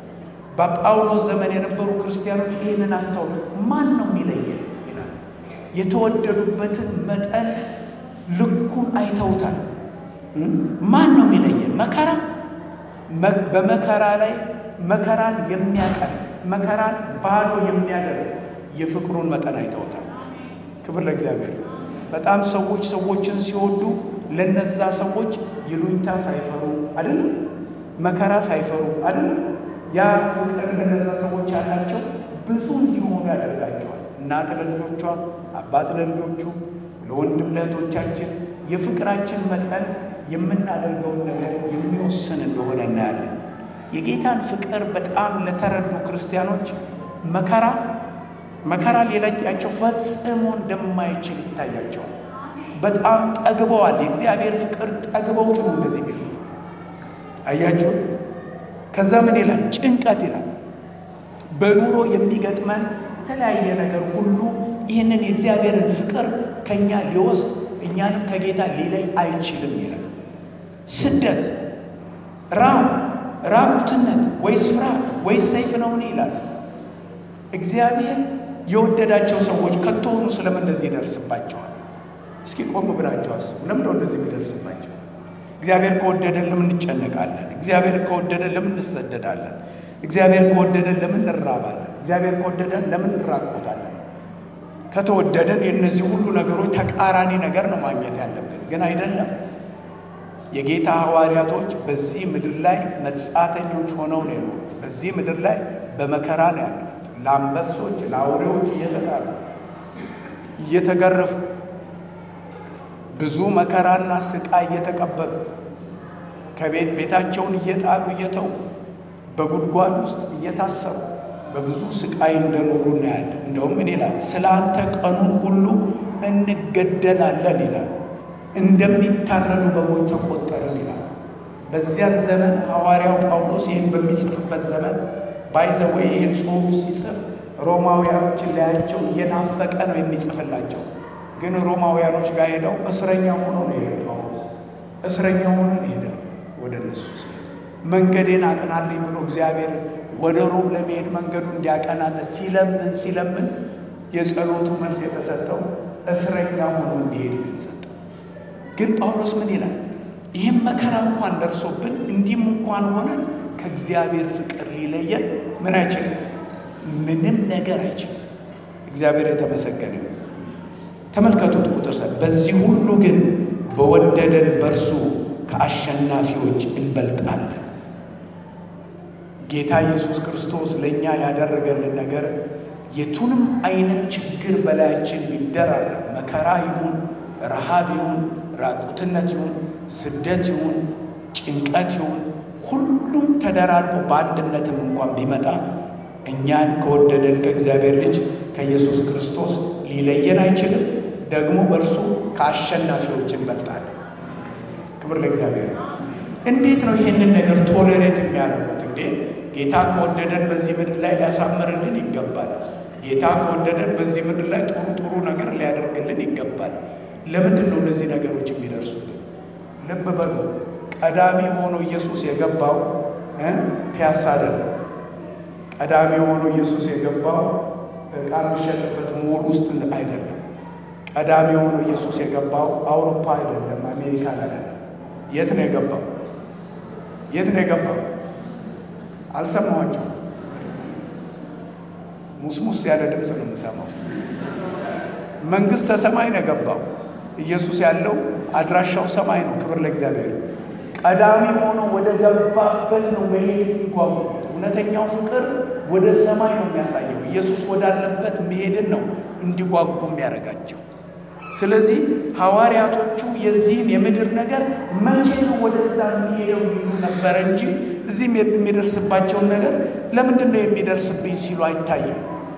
በጳውሎስ ዘመን የነበሩ ክርስቲያኖች ይህንን አስተውሉ። ማን ነው የሚለየን ይላል። የተወደዱበትን መጠን ልኩን አይተውታል። ማን ነው የሚለየን? መከራ በመከራ ላይ መከራን የሚያቀል መከራን ባዶ የሚያደርግ የፍቅሩን መጠን አይተውታል። ክብር ለእግዚአብሔር። በጣም ሰዎች ሰዎችን ሲወዱ ለነዛ ሰዎች ይሉኝታ ሳይፈሩ አይደለም፣ መከራ ሳይፈሩ አይደለም። ያ ፍቅር ለነዛ ሰዎች ያላቸው ብዙ እንዲሆኑ ያደርጋቸዋል። እናት ለልጆቿ፣ አባት ለልጆቹ፣ ለወንድም ለእህቶቻችን የፍቅራችን መጠን የምናደርገውን ነገር የሚወስን እንደሆነ እናያለን። የጌታን ፍቅር በጣም ለተረዱ ክርስቲያኖች መከራ መከራ ሌላቸው ፈጽሞ እንደማይችል ይታያቸዋል። በጣም ጠግበዋል። የእግዚአብሔር ፍቅር ጠግበውት ነው እንደዚህ የሚሉት አያችሁት። ከዛ ምን ይላል? ጭንቀት ይላል። በኑሮ የሚገጥመን የተለያየ ነገር ሁሉ ይህንን የእግዚአብሔርን ፍቅር ከእኛ ሊወስድ እኛንም ከጌታ ሊለይ አይችልም ይላል። ስደት፣ ራብ፣ ራቁትነት ወይስ ፍርሃት ወይስ ሰይፍ ነውን ይላል። እግዚአብሔር የወደዳቸው ሰዎች ከቶሆኑ ስለምን እንደዚህ ይደርስባቸዋል? እስኪ ቆም ብላቸው አስቡ። ለምን ነው እንደዚህ የሚደርስባቸው? እግዚአብሔር ከወደደን ለምን እንጨነቃለን? እግዚአብሔር ከወደደን ለምን እንሰደዳለን? እግዚአብሔር ከወደደን ለምን እንራባለን? እግዚአብሔር ከወደደን ለምን እንራቆታለን? ከተወደደን የእነዚህ ሁሉ ነገሮች ተቃራኒ ነገር ነው ማግኘት ያለብን፣ ግን አይደለም። የጌታ ሐዋርያቶች በዚህ ምድር ላይ መጻተኞች ሆነው ነው የኖሩት። በዚህ ምድር ላይ በመከራ ነው ያለፉት። ለአንበሶች ለአውሬዎች እየተጣሉ እየተገረፉ ብዙ መከራና ስቃይ እየተቀበሉ ከቤት ቤታቸውን እየጣሉ እየተው በጉድጓድ ውስጥ እየታሰሩ በብዙ ስቃይ እንደኖሩ እናያለን። እንደውም ምን ይላል? ስለ አንተ ቀኑን ሁሉ እንገደላለን ይላል። እንደሚታረዱ በጎች ተቆጠርን ይላል። በዚያን ዘመን ሐዋርያው ጳውሎስ ይህን በሚጽፍበት ዘመን ባይዘወይ ይህን ጽሑፍ ሲጽፍ ሮማውያኖችን ላያቸው እየናፈቀ ነው የሚጽፍላቸው። ግን ሮማውያኖች ጋር ሄደው እስረኛ ሆኖ ነው የሄደ ጳውሎስ እስረኛ ሆኖ ነው ሄደ ወደ እነሱ ሲሄድ መንገዴን አቅናልኝ ብሎ እግዚአብሔር ወደ ሮም ለመሄድ መንገዱ እንዲያቀናለት ሲለምን ሲለምን የጸሎቱ መልስ የተሰጠው እስረኛ ሆኖ እንዲሄድ ነው የተሰጠው። ግን ጳውሎስ ምን ይላል? ይህም መከራ እንኳን ደርሶብን እንዲህም እንኳን ሆነን ከእግዚአብሔር ፍቅር ሊለየን ምን አይችልም፣ ምንም ነገር አይችልም። እግዚአብሔር የተመሰገነ ነው። ተመልከቱት ቁጥር ሰ በዚህ ሁሉ ግን በወደደን በእርሱ ከአሸናፊዎች እንበልጣለን። ጌታ ኢየሱስ ክርስቶስ ለእኛ ያደረገልን ነገር የቱንም አይነት ችግር በላያችን ቢደራረብ መከራ ይሁን፣ ረሃብ ይሁን፣ ራቁትነት ይሁን፣ ስደት ይሁን፣ ጭንቀት ይሁን ሁሉም ተደራርቦ በአንድነትም እንኳን ቢመጣ እኛን ከወደደን ከእግዚአብሔር ልጅ ከኢየሱስ ክርስቶስ ሊለየን አይችልም። ደግሞ በእርሱ ከአሸናፊዎች እንበልጣለን። ክብር ለእግዚአብሔር ነው። እንዴት ነው ይህንን ነገር ቶሌሬት የሚያደርጉት? እንዴ ጌታ ከወደደን በዚህ ምድር ላይ ሊያሳምርልን ይገባል። ጌታ ከወደደን በዚህ ምድር ላይ ጥሩ ጥሩ ነገር ሊያደርግልን ይገባል። ለምንድን ነው እነዚህ ነገሮች የሚደርሱብን? ልብ በሉ። ቀዳሚ ሆኖ ኢየሱስ የገባው ፒያሳ አይደለም። ቀዳሚ ሆኖ ኢየሱስ የገባው ዕቃ የሚሸጥበት ሞል ውስጥ አይደለም። ቀዳሚ ሆኖ ኢየሱስ የገባው አውሮፓ አይደለም፣ አሜሪካን አይደለም። የት ነው የገባው? የት ነው የገባው? አልሰማኋቸው። ሙስሙስ ያለ ድምፅ ነው የምሰማው። መንግሥተ ሰማይ ነው የገባው። ኢየሱስ ያለው አድራሻው ሰማይ ነው። ክብር ለእግዚአብሔር። ቀዳሚ ሆኖ ወደ ገባበት ነው መሄድ የሚጓጉት። እውነተኛው ፍቅር ወደ ሰማይ ነው የሚያሳየው። ኢየሱስ ወዳለበት መሄድን ነው እንዲጓጉ የሚያደርጋቸው። ስለዚህ ሐዋርያቶቹ የዚህን የምድር ነገር መቼ ነው ወደዛ የሚሄደው ይሉ ነበረ እንጂ እዚህም የሚደርስባቸውን ነገር ለምንድን ነው የሚደርስብኝ ሲሉ አይታይም።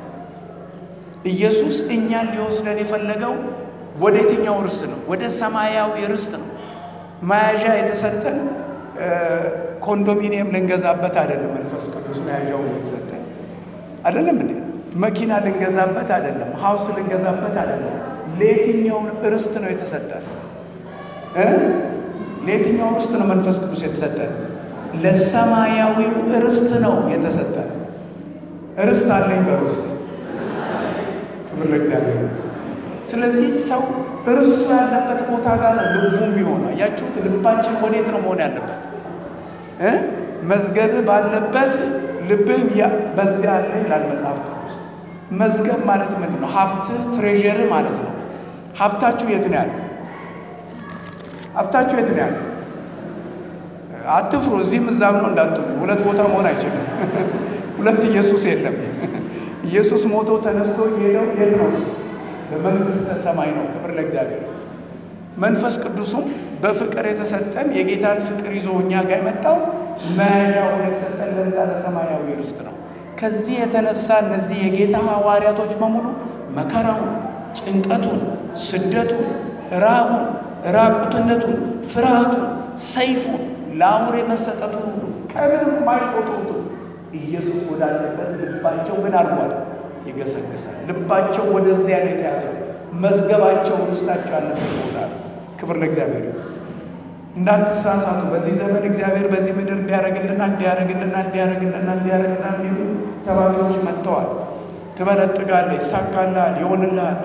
ኢየሱስ እኛን ሊወስደን የፈለገው ወደ የትኛው ርስት ነው? ወደ ሰማያዊ ርስት ነው። መያዣ የተሰጠን ኮንዶሚኒየም ልንገዛበት አይደለም። መንፈስ ቅዱስ መያዣውን የተሰጠን አይደለም እንዴ? መኪና ልንገዛበት አይደለም። ሀውስ ልንገዛበት አይደለም። ለየትኛው ርስት ነው የተሰጠን? ለየትኛው ርስት ነው መንፈስ ቅዱስ የተሰጠን? ለሰማያዊው ርስት ነው የተሰጠን። ርስት አለኝ በርስት ክብር ለእግዚአብሔር። ስለዚህ ሰው ርስቱ ያለበት ቦታ ጋር ነው ልቡ የሚሆነው። አያችሁት? ልባችን ወዴት ነው መሆን ያለበት? መዝገብ ባለበት ልብህ በዚያ አለ ይላል መጽሐፍ ቅዱስ። መዝገብ ማለት ምንድን ነው? ሀብትህ ትሬዠርህ ማለት ነው። ሀብታችሁ የት ነው ያለው? ሀብታችሁ የት ነው ያለው? አትፍሩ። እዚህም እዛም ነው እንዳትሉ። ሁለት ቦታ መሆን አይችልም። ሁለት ኢየሱስ የለም። ኢየሱስ ሞቶ ተነስቶ የሄደው የት ነው? በመንግሥተ ሰማይ ነው። ክብር ለእግዚአብሔር። መንፈስ ቅዱሱም በፍቅር የተሰጠን የጌታን ፍቅር ይዞ እኛ ጋር የመጣው መያዣ ሆኖ የተሰጠን ለዛ ለሰማያዊ ርስት ነው። ከዚህ የተነሳ እነዚህ የጌታ ሐዋርያቶች በሙሉ መከራውን፣ ጭንቀቱን፣ ስደቱን፣ ራቡን፣ ራቁትነቱን፣ ፍርሃቱን፣ ሰይፉን፣ ለአውሬ መሰጠቱን ሁሉ ከምንም የማይቆጥሩት ኢየሱስ ወዳለበት ልባቸው ምን አድርጓል? ይገሰግሳል። ልባቸው ወደዚያ ነው የተያዘው። መዝገባቸው ውስጣቸው ያለበት ቦታ ነው። ክብር ለእግዚአብሔር። እንዳትሳሳቱ። በዚህ ዘመን እግዚአብሔር በዚህ ምድር እንዲያደርግልና እንዲያደርግልና እንዲያደርግልና እንዲያደርግልና የሚሉ ሰባኪዎች መጥተዋል። ትበለጥጋለህ፣ ይሳካልሃል፣ ይሆንልሃል።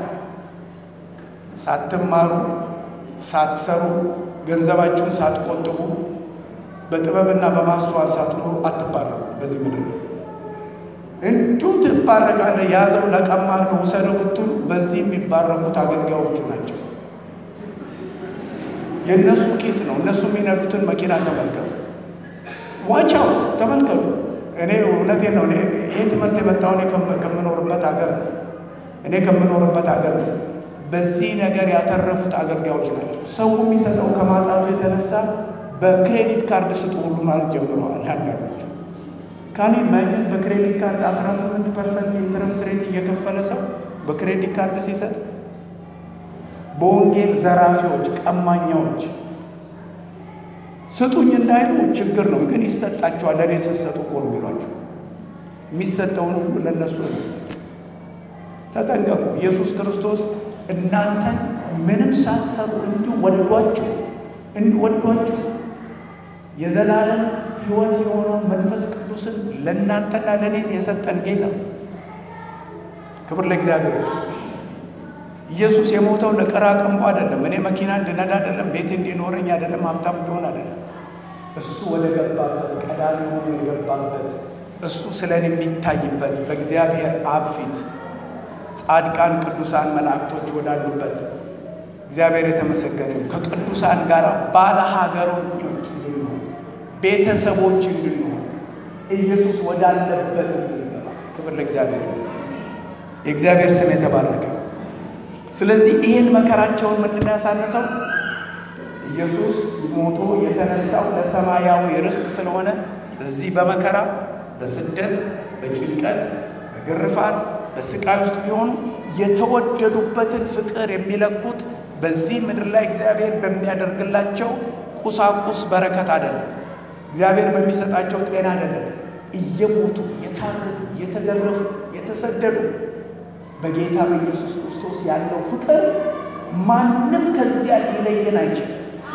ሳትማሩ ሳትሰሩ ገንዘባችሁን ሳትቆጥቡ በጥበብና በማስተዋል ሳትኖሩ አትባረኩ። በዚህ ምድር ላይ እንዲሁ ትባረካለህ። ያዘው ለቀማ አድርገው ውሰደው ብትሉ በዚህ የሚባረኩት አገልጋዮቹ ናቸው። የእነሱ ኪስ ነው። እነሱ የሚነዱትን መኪና ተመልከቱ። ዋች አውት ተመልከቱ። እኔ እውነቴን ነው። ይህ ትምህርት የመጣው እኔ ከምኖርበት ሀገር ነው። እኔ ከምኖርበት ሀገር ነው። በዚህ ነገር ያተረፉት አገልጋዮች ናቸው። ሰው የሚሰጠው ከማጣቱ የተነሳ በክሬዲት ካርድ ስጡ ሁሉ ማለት ጀምረዋል። አንዳንዶቹ ካኔ ማጅን በክሬዲት ካርድ 18 ፐርሰንት ኢንትረስት ሬት እየከፈለ ሰው በክሬዲት ካርድ ሲሰጥ በወንጌል ዘራፊዎች፣ ቀማኛዎች ስጡኝ እንዳይሉ ችግር ነው፣ ግን ይሰጣቸዋል። ለእኔ ስትሰጡ እኮ ነው የሚሏቸው። የሚሰጠውን ሁሉ ለእነሱ ነው የሚሰጥ። ተጠንቀቁ። ኢየሱስ ክርስቶስ እናንተን ምንም ሳትሰሩ እንዲሁ ወዷችሁ እንዲሁ ወዷችሁ የዘላለም ሕይወት የሆነው መንፈስ ቅዱስን ለእናንተና ለእኔ የሰጠን ጌታ ክብር ለእግዚአብሔር። ኢየሱስ የሞተው ለቀራቅንቦ አይደለም። እኔ መኪና እንድነዳ አይደለም። ቤት እንዲኖረኝ አይደለም። ሀብታም እንደሆን አይደለም። እሱ ወደ ገባበት ቀዳሚ ሆኖ የገባበት እሱ ስለ እኔ የሚታይበት በእግዚአብሔር አብ ፊት ጻድቃን ቅዱሳን መላእክቶች ወዳሉበት እግዚአብሔር የተመሰገነ ከቅዱሳን ጋር ባለ ሀገሮች እንድንሆን ቤተሰቦች እንድንሆን ኢየሱስ ወዳለበት እንድንገባ ክብር ለእግዚአብሔር። የእግዚአብሔር ስም የተባረከ ስለዚህ ይህን መከራቸውን ምንድን ያሳነሰው ኢየሱስ ሞቶ የተነሳው ለሰማያዊ ርስት ስለሆነ እዚህ በመከራ በስደት በጭንቀት በግርፋት በስቃይ ውስጥ ቢሆኑ የተወደዱበትን ፍቅር የሚለኩት በዚህ ምድር ላይ እግዚአብሔር በሚያደርግላቸው ቁሳቁስ በረከት አይደለም። እግዚአብሔር በሚሰጣቸው ጤና አይደለም። እየሞቱ የታረዱ የተገረፉ የተሰደዱ በጌታ በኢየሱስ ክርስቶስ ያለው ፍቅር ማንም ከዚያ ሊለየን አይችልም።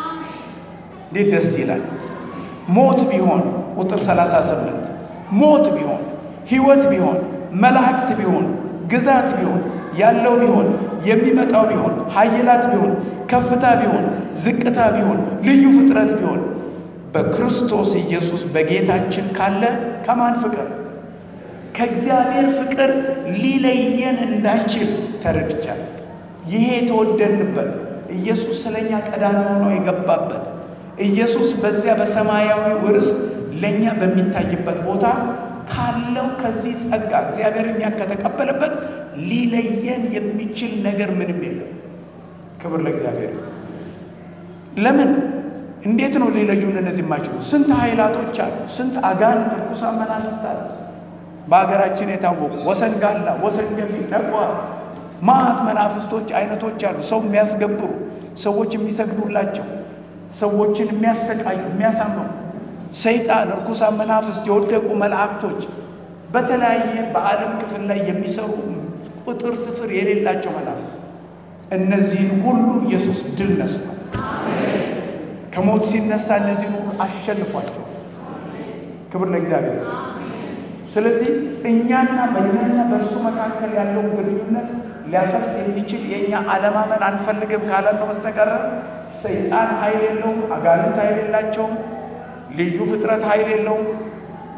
እንዴት ደስ ይላል! ሞት ቢሆን ቁጥር 38 ሞት ቢሆን ሕይወት ቢሆን መላእክት ቢሆን ግዛት ቢሆን ያለው ቢሆን የሚመጣው ቢሆን ኃይላት ቢሆን ከፍታ ቢሆን ዝቅታ ቢሆን ልዩ ፍጥረት ቢሆን በክርስቶስ ኢየሱስ በጌታችን ካለ ከማን ፍቅር ከእግዚአብሔር ፍቅር ሊለየን እንዳይችል ተረድቻለሁ። ይሄ የተወደድንበት ኢየሱስ ስለኛ ቀዳሚ ሆኖ የገባበት ኢየሱስ በዚያ በሰማያዊ ርስት ለእኛ በሚታይበት ቦታ ካለው ከዚህ ጸጋ እግዚአብሔር እኛ ከተቀበለበት ሊለየን የሚችል ነገር ምንም የለም። ክብር ለእግዚአብሔር። ለምን እንዴት ነው ሊለዩን እነዚህ የማይችሉ? ስንት ኃይላቶች አሉ። ስንት አጋንንት ርኩሳን መናፍስት አሉ። በሀገራችን የታወቁ ወሰን ጋላ፣ ወሰን ገፊ፣ ጠቋር ማት መናፍስቶች አይነቶች አሉ። ሰው የሚያስገብሩ ሰዎች የሚሰግዱላቸው ሰዎችን የሚያሰቃዩ የሚያሳምኑ ሰይጣን፣ እርኩሳን መናፍስት፣ የወደቁ መላእክቶች በተለያየ በዓለም ክፍል ላይ የሚሰሩ ቁጥር ስፍር የሌላቸው መናፍስት እነዚህን ሁሉ ኢየሱስ ድል ነስቷል። ከሞት ሲነሳ እነዚህን ሁሉ አሸንፏቸው። ክብር ለእግዚአብሔር። ስለዚህ እኛና በእኛና በእርሱ መካከል ያለውን ግንኙነት ሊያፈርስ የሚችል የእኛ አለማመን አንፈልግም ካለን ነው በስተቀረ ሰይጣን ኃይል የለውም። አጋንንት ኃይል የላቸውም። ልዩ ፍጥረት ኃይል የለውም።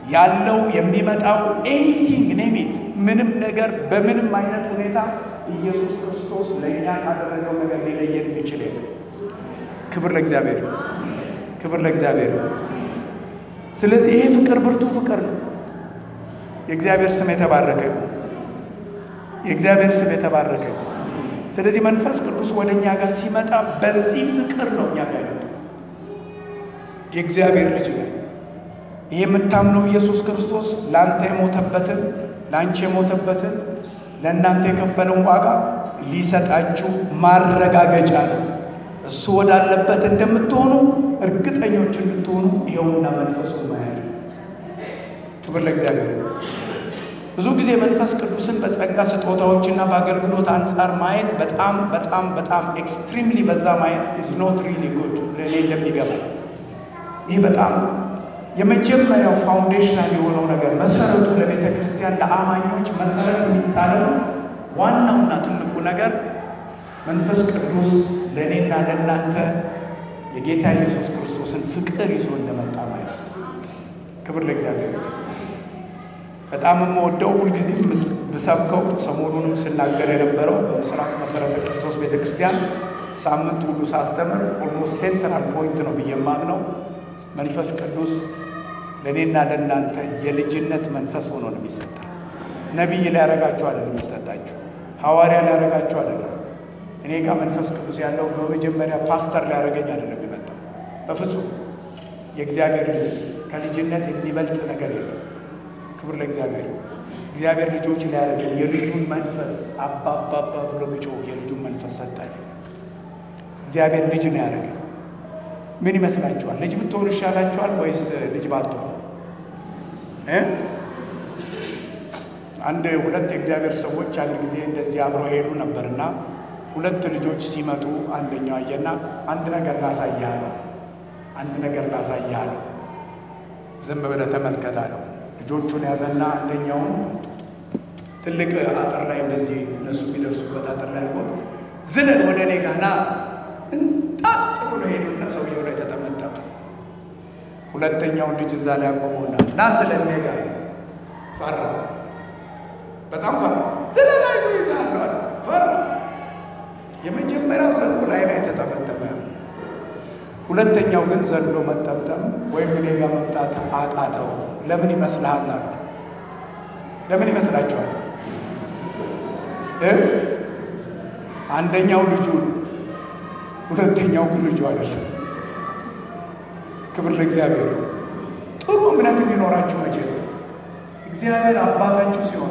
ያለው የሚመጣው ኤኒቲንግ ኔሚት ምንም ነገር በምንም አይነት ሁኔታ ኢየሱስ ክርስቶስ ለእኛ ካደረገው ነገር ሊለየን የሚችል የለም። ክብር ለእግዚአብሔር ይሁን። ክብር ለእግዚአብሔር ይሁን። ስለዚህ ይሄ ፍቅር ብርቱ ፍቅር ነው። የእግዚአብሔር ስም የተባረከ ነው። የእግዚአብሔር ስም የተባረከ ነው። ስለዚህ መንፈስ ቅዱስ ወደ እኛ ጋር ሲመጣ በዚህ ፍቅር ነው እኛ ጋር ያለው። የእግዚአብሔር ልጅ ነው። ይህ የምታምነው ኢየሱስ ክርስቶስ ለአንተ የሞተበትን ለአንቺ የሞተበትን ለእናንተ የከፈለውን ዋጋ ሊሰጣችሁ ማረጋገጫ ነው። እሱ ወዳለበት እንደምትሆኑ እርግጠኞች እንድትሆኑ ይኸውና መንፈሱን ማያል። ክብር ለእግዚአብሔር። ብዙ ጊዜ መንፈስ ቅዱስን በጸጋ ስጦታዎችና በአገልግሎት አንጻር ማየት በጣም በጣም በጣም ኤክስትሪምሊ በዛ ማየት ኢዝ ኖት ሪሊ ጉድ ለእኔ እንደሚገባኝ ይህ በጣም የመጀመሪያው ፋውንዴሽናል የሆነው ነገር መሰረቱ ለቤተ ክርስቲያን ለአማኞች መሰረት የሚጣለው ዋናውና ትልቁ ነገር መንፈስ ቅዱስ ለእኔና ለእናንተ የጌታ ኢየሱስ ክርስቶስን ፍቅር ይዞ እንደመጣ ማለት ነው። ክብር ለእግዚአብሔር። በጣም የምወደው ሁልጊዜም ብሰብከው ሰሞኑንም ስናገር የነበረው በምስራቅ መሰረተ ክርስቶስ ቤተ ክርስቲያን ሳምንት ሁሉ ሳስተምር ኦልሞስት ሴንትራል ፖይንት ነው ብዬ የማምነው መንፈስ ቅዱስ ለእኔና ለእናንተ የልጅነት መንፈስ ሆኖ ነው የሚሰጣል። ነቢይ ሊያረጋችሁ አይደለም የሚሰጣችሁ፣ ሐዋርያ ሊያረጋችሁ አይደለም። እኔ ጋር መንፈስ ቅዱስ ያለው በመጀመሪያ ፓስተር ሊያደረገኝ አይደለም የመጣው። በፍጹም የእግዚአብሔር ልጅ ከልጅነት የሚበልጥ ነገር የለም። ክብር ለእግዚአብሔር። እግዚአብሔር ልጆች ሊያደረገኝ የልጁን መንፈስ አባባባ ብሎ ቢጮህ የልጁን መንፈስ ሰጠኝ። እግዚአብሔር ልጅ ነው ያደረገኝ። ምን ይመስላችኋል? ልጅ ብትሆኑ ይሻላችኋል ወይስ ልጅ ባትሆኑ? አንድ ሁለት የእግዚአብሔር ሰዎች አንድ ጊዜ እንደዚህ አብረው ሄዱ ነበርና ሁለት ልጆች ሲመጡ አንደኛው አየና አንድ ነገር ላሳይህ አለው። አንድ ነገር ላሳይህ አለው። ዝም ብለህ ተመልከት አለው። ልጆቹን ያዘና አንደኛውን ትልቅ አጥር ላይ እንደዚህ እነሱ የሚደርሱበት አጥር ላይ አድርጎት ዝለል ወደ እኔ ጋር ና እንጣጥ ብሎ ሄዱና ሰውየው ላይ ተጠመጠመ። ሁለተኛውን ልጅ እዛ ላይ አቆመውና ና ስለ እኔ ጋር ፈራ። በጣም ፈራ። ዝለላይቶ ይዛለሁ አለ። ፈራ። የመጀመሪያው ዘሎ ላይ ላይ ተጠመጠመ። ሁለተኛው ግን ዘሎ መጠምጠም ወይም እኔ ጋር መምጣት አቃተው። ለምን ይመስልሃል አለ። ለምን ይመስላችኋል? አንደኛው ልጁን ሁለተኛው ግን ልጁ አይደለም። ክብር ለእግዚአብሔር። ጥሩ እምነት የሚኖራችሁ መቼ ነው? እግዚአብሔር አባታችሁ ሲሆን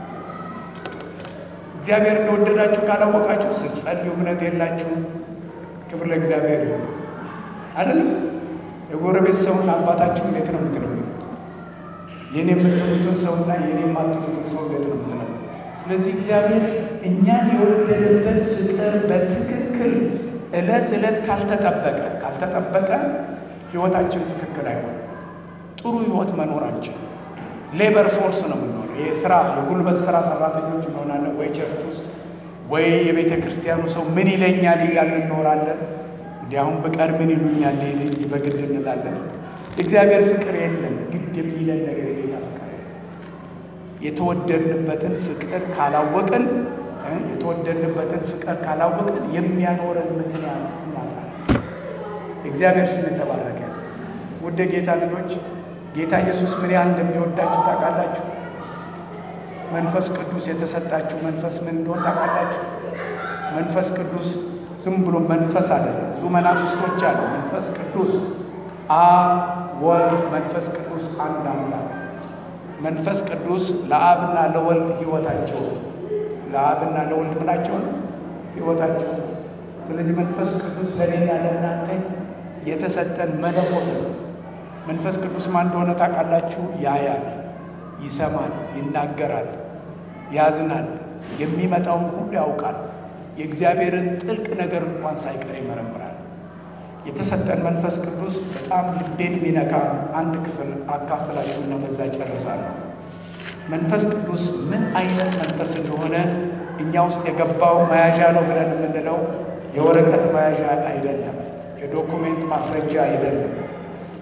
እግዚአብሔር እንደወደዳችሁ ካላወቃችሁ ስትጸልዩ እምነት የላችሁም። ክብር ለእግዚአብሔር ይሁን። አይደለም የጎረቤት ሰውን አባታችሁ እንዴት ነው የምትለምኑት? የኔ የምትሉትን ሰውና የኔ የማትሉትን ሰው እንዴት ነው የምትለምኑት? ስለዚህ እግዚአብሔር እኛን የወደደበት ፍቅር በትክክል ዕለት ዕለት ካልተጠበቀ ካልተጠበቀ ህይወታችን ትክክል አይሆንም። ጥሩ ህይወት መኖር አንችልም። ሌበር ፎርስ ነው የምንሆነው። ይህ ስራ የጉልበት ስራ ሰራተኞች እንሆናለን፣ ወይ ቸርች ውስጥ ወይ የቤተ ክርስቲያኑ ሰው ምን ይለኛል እያልን እንኖራለን። እንዲያውም ብቀር ምን ይሉኛል ልጅ በግድ እንላለን። እግዚአብሔር ፍቅር የለም፣ ግድ የሚለን ነገር የጌታ ፍቅር የለም። የተወደድንበትን ፍቅር ካላወቅን የተወደድንበትን ፍቅር ካላወቅን የሚያኖረን ምክንያት እናጣለን። እግዚአብሔር ስም የተባረከ ውድ ጌታ ልጆች ጌታ ኢየሱስ ምን ያህል እንደሚወዳችሁ ታውቃላችሁ። መንፈስ ቅዱስ የተሰጣችሁ መንፈስ ምን እንደሆን ታውቃላችሁ። መንፈስ ቅዱስ ዝም ብሎ መንፈስ አይደለም። ብዙ መናፍስቶች አሉ። መንፈስ ቅዱስ አብ፣ ወልድ፣ መንፈስ ቅዱስ አንድ አምላክ። መንፈስ ቅዱስ ለአብና ለወልድ ህይወታቸው ለአብና ለወልድ ምናቸው ነው ህይወታቸው። ስለዚህ መንፈስ ቅዱስ ለእኔና ለእናንተ የተሰጠን መለኮት ነው። መንፈስ ቅዱስ ማን እንደሆነ ታውቃላችሁ? ያያል፣ ይሰማል፣ ይናገራል፣ ያዝናል፣ የሚመጣውን ሁሉ ያውቃል። የእግዚአብሔርን ጥልቅ ነገር እንኳን ሳይቀር ይመረምራል። የተሰጠን መንፈስ ቅዱስ በጣም ልቤን የሚነካ አንድ ክፍል አካፍላችሁና በዛ ጨርሳለሁ። መንፈስ ቅዱስ ምን አይነት መንፈስ እንደሆነ እኛ ውስጥ የገባው መያዣ ነው ብለን የምንለው የወረቀት መያዣ አይደለም። የዶኩሜንት ማስረጃ አይደለም።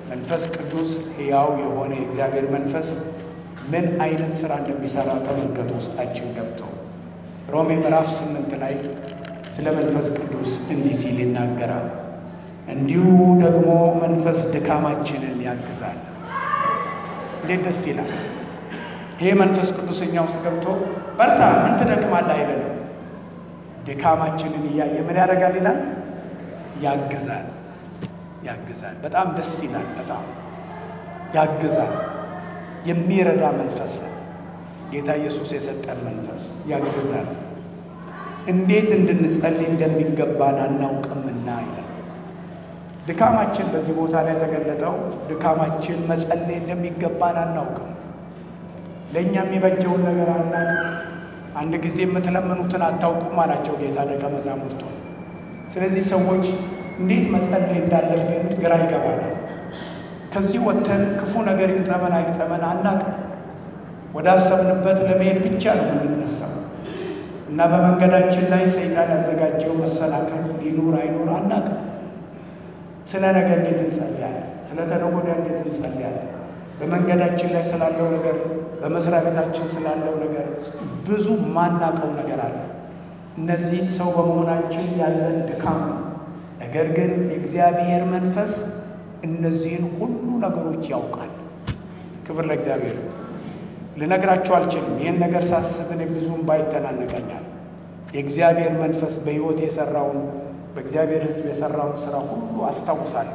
መንፈስ ቅዱስ ሕያው የሆነ የእግዚአብሔር መንፈስ ምን አይነት ሥራ እንደሚሠራ ተመልከቱ። ውስጣችን ገብተው ሮሜ ምዕራፍ ስምንት ላይ ስለ መንፈስ ቅዱስ እንዲህ ሲል ይናገራል። እንዲሁ ደግሞ መንፈስ ድካማችንን ያግዛል። እንዴት ደስ ይላል! ይሄ መንፈስ ቅዱስ እኛ ውስጥ ገብቶ በርታ፣ ምን ትደክማለህ አይለንም። ድካማችንን እያየ ምን ያደርጋል ይላል? ያግዛል፣ ያግዛል። በጣም ደስ ይላል። በጣም ያግዛል። የሚረዳ መንፈስ ነው ጌታ ኢየሱስ የሰጠን መንፈስ ያግዛል። እንዴት እንድንጸልይ እንደሚገባን አናውቅምና ይላል። ድካማችን በዚህ ቦታ ላይ የተገለጠው ድካማችን መጸለይ እንደሚገባን አናውቅም። ለእኛ የሚበጀውን ነገር አናውቅም። አንድ ጊዜ የምትለምኑትን አታውቁም አላቸው ጌታ ደቀ መዛሙርቱ። ስለዚህ ሰዎች እንዴት መጸለይ እንዳለብን ግራ ይገባናል። ከዚህ ወጥተን ክፉ ነገር ይግጠመን አይግጠመን አናውቅም። ወደ አሰብንበት ለመሄድ ብቻ ነው የምንነሳው እና በመንገዳችን ላይ ሰይጣን ያዘጋጀው መሰናከል ሊኖር አይኖር አናውቅም። ስለ ነገ እንዴት እንጸልያለን? ስለ ተነገ ወዲያ እንዴት እንጸልያለን? በመንገዳችን ላይ ስላለው ነገር፣ በመስሪያ ቤታችን ስላለው ነገር ብዙ ማናቀው ነገር አለ። እነዚህ ሰው በመሆናችን ያለን ድካም ነው። ነገር ግን የእግዚአብሔር መንፈስ እነዚህን ሁሉ ነገሮች ያውቃል። ክብር ለእግዚአብሔር። ልነግራቸው አልችልም። ይህን ነገር ሳስብ እኔ ብዙም ባይተናነቀኛል። የእግዚአብሔር መንፈስ በሕይወት የሰራውን በእግዚአብሔር ሕዝብ የሰራውን ስራ ሁሉ አስታውሳለሁ።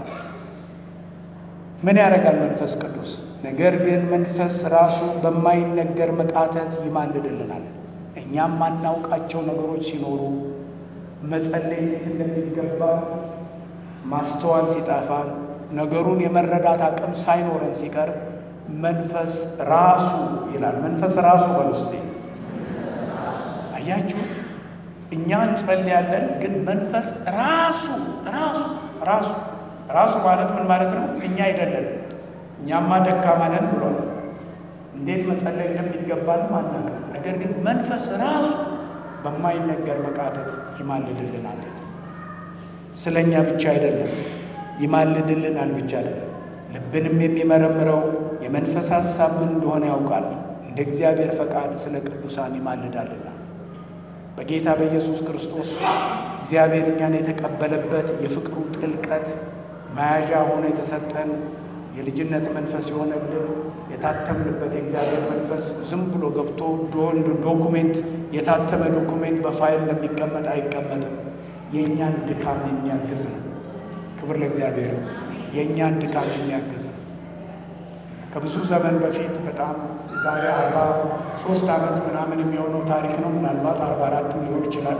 ምን ያደርጋል መንፈስ ቅዱስ? ነገር ግን መንፈስ ራሱ በማይነገር መቃተት ይማልድልናል። እኛም ማናውቃቸው ነገሮች ሲኖሩ መጸለይ እንዴት እንደሚገባ ማስተዋል ሲጠፋን ነገሩን የመረዳት አቅም ሳይኖረን ሲቀር መንፈስ ራሱ ይላል። መንፈስ ራሱ በውስጤ አያችሁት? እኛ እንጸልያለን፣ ግን መንፈስ ራሱ ራሱ ራሱ ራሱ ማለት ምን ማለት ነው? እኛ አይደለን። እኛማ ደካማ ነን ብሏል። እንዴት መጸለይ እንደሚገባንም አናውቅም። ነገር ግን መንፈስ ራሱ በማይነገር መቃተት ይማልድልናል። ስለ እኛ ብቻ አይደለም፣ ይማልድልናል ብቻ አይደለም፣ ልብንም የሚመረምረው የመንፈስ ሐሳብ ምን እንደሆነ ያውቃል። እንደ እግዚአብሔር ፈቃድ ስለ ቅዱሳን ይማልዳልና በጌታ በኢየሱስ ክርስቶስ እግዚአብሔር እኛን የተቀበለበት የፍቅሩ ጥልቀት መያዣ ሆኖ የተሰጠን የልጅነት መንፈስ የሆነልን የታተምንበት የእግዚአብሔር መንፈስ ዝም ብሎ ገብቶ ዶንድ ዶኩሜንት የታተመ ዶኩሜንት በፋይል እንደሚቀመጥ አይቀመጥም። የእኛን ድካም የሚያግዝ ነው። ክብር ለእግዚአብሔር። የእኛን ድካም የሚያግዝ ነው። ከብዙ ዘመን በፊት በጣም ዛሬ አርባ ሶስት ዓመት ምናምን የሚሆነው ታሪክ ነው። ምናልባት አርባ አራትም ሊሆን ይችላል።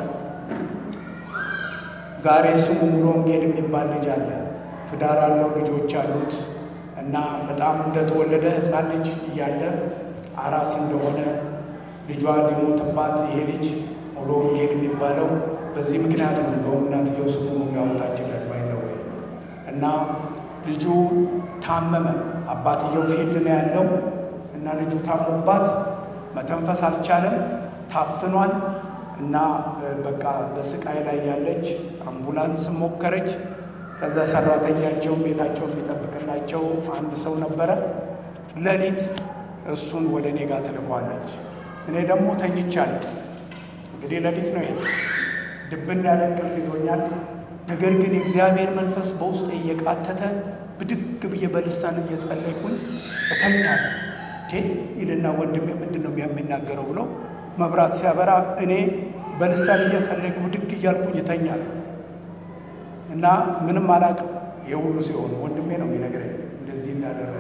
ዛሬ ስሙ ሙሉ ወንጌል የሚባል ልጅ አለ። ትዳር አለው፣ ልጆች አሉት እና በጣም እንደተወለደ ሕፃን ልጅ እያለ አራስ እንደሆነ ልጇ ሊሞትባት ይሄ ልጅ ሙሉ ወንጌል የሚባለው በዚህ ምክንያት ነው። እንደውም እናትየው ስሙ ያወጣችለት ባይዘው እና ልጁ ታመመ። አባትየው ፊልድ ነው ያለው እና ልጁ ታሞባት መተንፈስ አልቻለም፣ ታፍኗል እና በቃ በስቃይ ላይ ያለች አምቡላንስ ሞከረች። ከዛ ሰራተኛቸውን ቤታቸው የሚጠብቅላቸው አንድ ሰው ነበረ። ሌሊት እሱን ወደ እኔ ጋር ትልኳለች። እኔ ደግሞ ተኝቻለሁ። እንግዲህ ሌሊት ነው ይሄ፣ ድብን ያለ እንቅልፍ ይዞኛል። ነገር ግን የእግዚአብሔር መንፈስ በውስጥ እየቃተተ ብድግ ብዬ በልሳን እየጸለይኩኝ እተኛለሁ። ይልና ወንድሜ ምንድን ነው የሚናገረው ብሎ መብራት ሲያበራ እኔ በልሳን እየጸለይኩ ብድግ እያልኩኝ እተኛለሁ እና ምንም አላውቅም። ይህ ሁሉ ሲሆን ወንድሜ ነው የሚነግረኝ እንደዚህ እንዳደረገ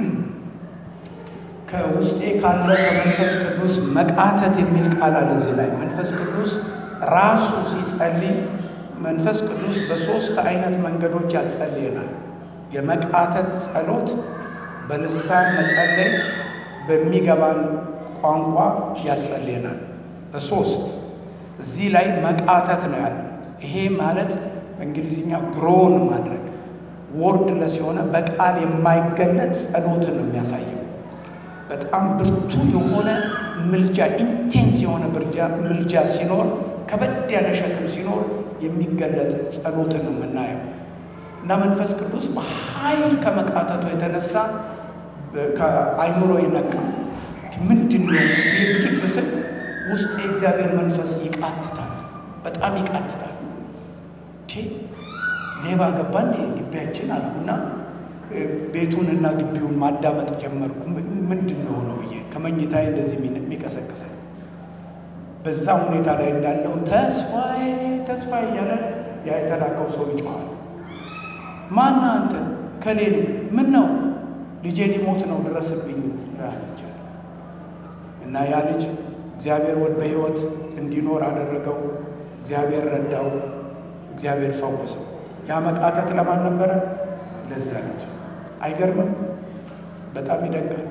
ከውስጤ ካለው ከመንፈስ ቅዱስ መቃተት የሚል ቃል አለ እዚህ ላይ መንፈስ ቅዱስ ራሱ ሲጸልይ መንፈስ ቅዱስ በሦስት አይነት መንገዶች ያጸልየናል። የመቃተት ጸሎት፣ በልሳን መጸለይ፣ በሚገባን ቋንቋ ያጸልየናል። በሶስት እዚህ ላይ መቃተት ነው ያለ። ይሄ ማለት በእንግሊዝኛ ግሮን ማድረግ ወርድለስ የሆነ በቃል የማይገለጥ ጸሎትን ነው የሚያሳየው። በጣም ብርቱ የሆነ ምልጃ፣ ኢንቴንስ የሆነ ምልጃ ሲኖር፣ ከበድ ያለ ሸክም ሲኖር የሚገለጥ ጸሎትን ነው የምናየው። እና መንፈስ ቅዱስ በኃይል ከመቃተቱ የተነሳ ከአይምሮ የነቃ ምንድን ነው ብድግ ስል ውስጥ የእግዚአብሔር መንፈስ ይቃትታል፣ በጣም ይቃትታል። ሌባ ገባን ግቢያችን አልኩና ቤቱንና ግቢውን ማዳመጥ ጀመርኩ። ምንድን ነው የሆነው ብዬ ከመኝታዬ እንደዚህ የሚቀሰቅሰኝ በዛ ሁኔታ ላይ እንዳለው ተስፋዬ ተስፋዬ እያለ ያ የተላከው ሰው ይጮኋል። ማና አንተ ከሌሉ ምን ነው ልጄ ሊሞት ነው ድረስብኝ ትላለች። እና ያ ልጅ እግዚአብሔር ወድ በሕይወት እንዲኖር አደረገው። እግዚአብሔር ረዳው። እግዚአብሔር ፈወሰው። ያ መቃተት ለማን ነበረ? ለዛ ልጅ። አይገርምም? በጣም ይደንቃል።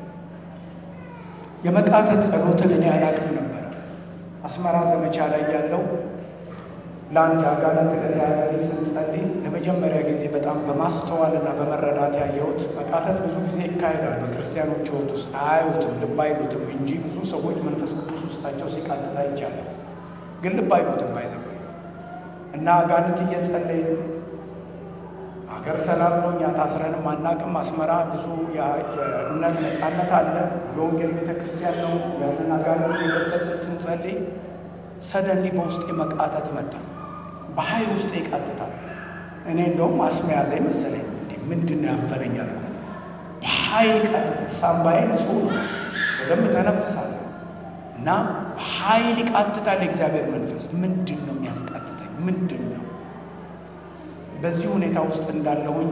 የመቃተት ጸሎትን እኔ አላቅም ነበረ። አስመራ ዘመቻ ላይ ያለው ለአንድ አጋንንት ለተያዘ ልጅ ስንጸልይ ለመጀመሪያ ጊዜ በጣም በማስተዋል እና በመረዳት ያየሁት መቃተት ብዙ ጊዜ ይካሄዳል በክርስቲያኖች ሕይወት ውስጥ አያዩትም፣ ልብ አይሉትም እንጂ ብዙ ሰዎች መንፈስ ቅዱስ ውስጣቸው ሲቃትት አይቻለሁ። ግን ልብ አይሉትም ባይዘው እና አጋንንት እየጸለይ ሀገር ሰላም ነው፣ እኛ ታስረንም አናቅም። አስመራ ብዙ የእምነት ነፃነት አለ፣ የወንጌል ቤተ ክርስቲያን ነው። ያንን አጋንንት የገሰጽን ስንጸልይ ሰደንሊ በውስጤ መቃተት መጣ። በኃይል ውስጥ ይቃትታል። እኔ እንደውም አስመያዘ መሰለኝ። እንዲ ምንድን ነው ያፈነኝ አልኩ። በኃይል ይቃትታል። ሳምባዬ ንጹህ ነው፣ በደንብ ተነፍሳለሁ እና በኃይል ይቃትታል የእግዚአብሔር መንፈስ። ምንድን ነው የሚያስቃትተኝ? ምንድን ነው? በዚህ ሁኔታ ውስጥ እንዳለሁኝ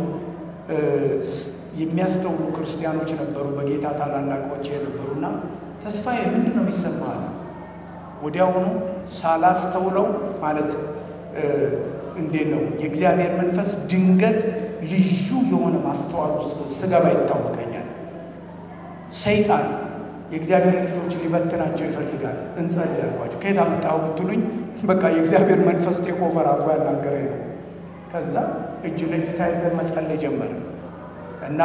የሚያስተውሉ ክርስቲያኖች ነበሩ፣ በጌታ ታላላቆች የነበሩና ተስፋዬ ምንድን ነው የሚሰማህ? ወዲያውኑ ሳላስተውለው ማለት እንዴት ነው የእግዚአብሔር መንፈስ ድንገት ልዩ የሆነ ማስተዋል ውስጥ ስገባ ይታወቀኛል። ሰይጣን የእግዚአብሔር ልጆች ሊበትናቸው ይፈልጋል። እንጸልይ ያልኳቸው ከየት አመጣኸው ብትሉኝ፣ በቃ የእግዚአብሔር መንፈስ ቴክኦቨር አድርጎ ያናገረኝ ነው። ከዛ እጅ ለእጅ ተያይዘን መጸለይ ጀመረ እና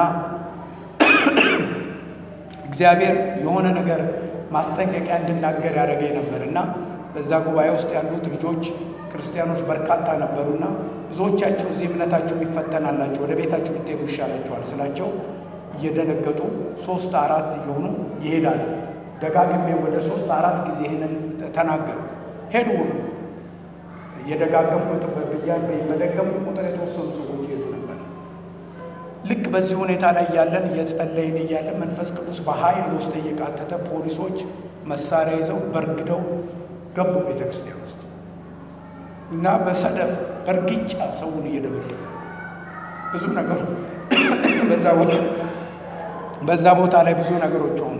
እግዚአብሔር የሆነ ነገር ማስጠንቀቂያ እንድናገር ያደረገኝ ነበር እና በዛ ጉባኤ ውስጥ ያሉት ልጆች ክርስቲያኖች በርካታ ነበሩና ብዙዎቻችሁ እዚህ እምነታችሁ ይፈተናላችሁ ወደ ቤታችሁ ብትሄዱ ይሻላችኋል ስላቸው እየደነገጡ ሶስት አራት እየሆኑ ይሄዳሉ። ደጋግሜ ወደ ሶስት አራት ጊዜ ይህንን ተናገሩ። ሄዱ ሁሉ እየደጋገምኩት በደገምኩ ቁጥር የተወሰኑ ሰዎች ይሄዱ ነበር። ልክ በዚህ ሁኔታ ላይ እያለን እየጸለይን እያለን መንፈስ ቅዱስ በኃይል ውስጥ እየቃተተ ፖሊሶች መሳሪያ ይዘው በርግደው ገቡ ቤተ ክርስቲያን ውስጥ እና በሰደፍ በእርግጫ ሰውን እየደበደቡ ብዙ ነገሩ በዛ ቦታ በዛ ቦታ ላይ ብዙ ነገሮች ሆኑ።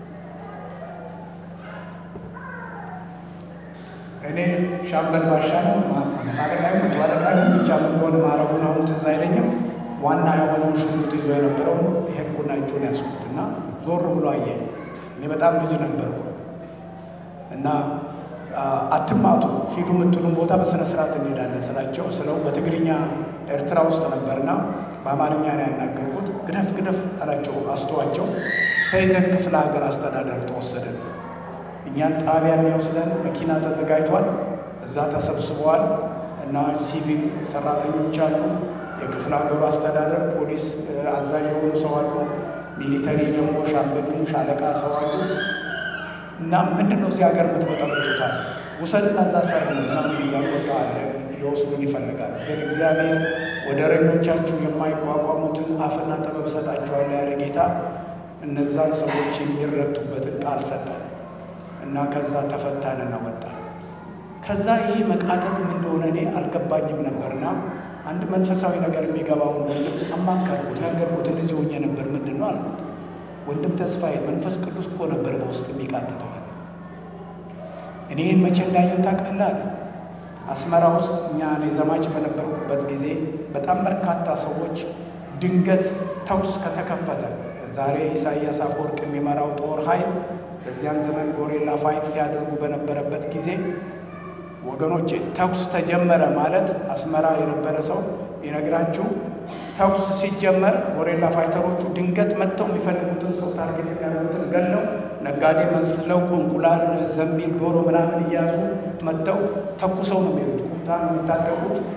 እኔ ሻምበል ባሻ ነው አምሳ አለቃ መቶ አለቃ ብቻ ምን እንደሆነ ማረጉን አሁን ትዝ አይለኝም። ዋና የሆነውን ሽጉጥ ይዞ የነበረውን ሄድኩና እጁን ያስኩት እና ዞር ብሎ አየ። እኔ በጣም ልጅ ነበርኩ እና አትማቱ ሂዱ የምትሉን ቦታ በስነ ስርዓት እንሄዳለን ስላቸው ስለው በትግርኛ ኤርትራ ውስጥ ነበርና በአማርኛ ነው ያናገርኩት። ግደፍ ግደፍ አላቸው። አስተዋቸው ተይዘን ክፍለ ሀገር አስተዳደር ተወሰደን። እኛን ጣቢያ የሚወስደን መኪና ተዘጋጅቷል። እዛ ተሰብስበዋል እና ሲቪል ሰራተኞች አሉ። የክፍለ ሀገሩ አስተዳደር ፖሊስ አዛዥ የሆኑ ሰው አሉ። ሚሊተሪ ደግሞ ሻምበሉም ሻለቃ ሰው አሉ። እና ምንድን ነው እዚህ ሀገር የምትበጠብጡታል? ውሰድና እዛ ሰር ምናምን እያሉ በቃ አለ ሊወስዱን ይፈልጋል። ግን እግዚአብሔር ወደረኞቻችሁ የማይቋቋሙትን አፍና ጥበብ ሰጣችኋለሁ ያለ ጌታ እነዛን ሰዎች የሚረቱበትን ቃል ሰጠን እና ከዛ ተፈታንና ወጣን። ከዛ ይህ መቃተት ምን እንደሆነ እኔ አልገባኝም ነበርና አንድ መንፈሳዊ ነገር የሚገባውን ወንድም አማከርኩት፣ ነገርኩት። እንደዚህ ሆኜ ነበር ምንድን ነው አልኩት። ወንድም ተስፋዬ መንፈስ ቅዱስ እኮ ነበር በውስጥ የሚቃትተዋል። እኔ ይህን መቼ እንዳየው ታውቃለህ አለ። አስመራ ውስጥ እኛ እኔ ዘማች በነበርኩበት ጊዜ በጣም በርካታ ሰዎች ድንገት ተኩስ ከተከፈተ ዛሬ ኢሳያስ አፈወርቅ የሚመራው ጦር ኃይል በዚያን ዘመን ጎሬላ ፋይት ሲያደርጉ በነበረበት ጊዜ ወገኖቼ ተኩስ ተጀመረ ማለት አስመራ የነበረ ሰው ይነግራችሁ ተኩስ ሲጀመር ጎሬላ ፋይተሮቹ ድንገት መጥተው የሚፈልጉትን ሰው ታርጌት የሚያደርጉትን ገለው ነጋዴ መስለው እንቁላል፣ ዘንቢል፣ ዶሮ ምናምን እያያዙ መጥተው ተኩሰው ነው የሚሄዱት። ቁምጣ ነው የሚታጠቁት።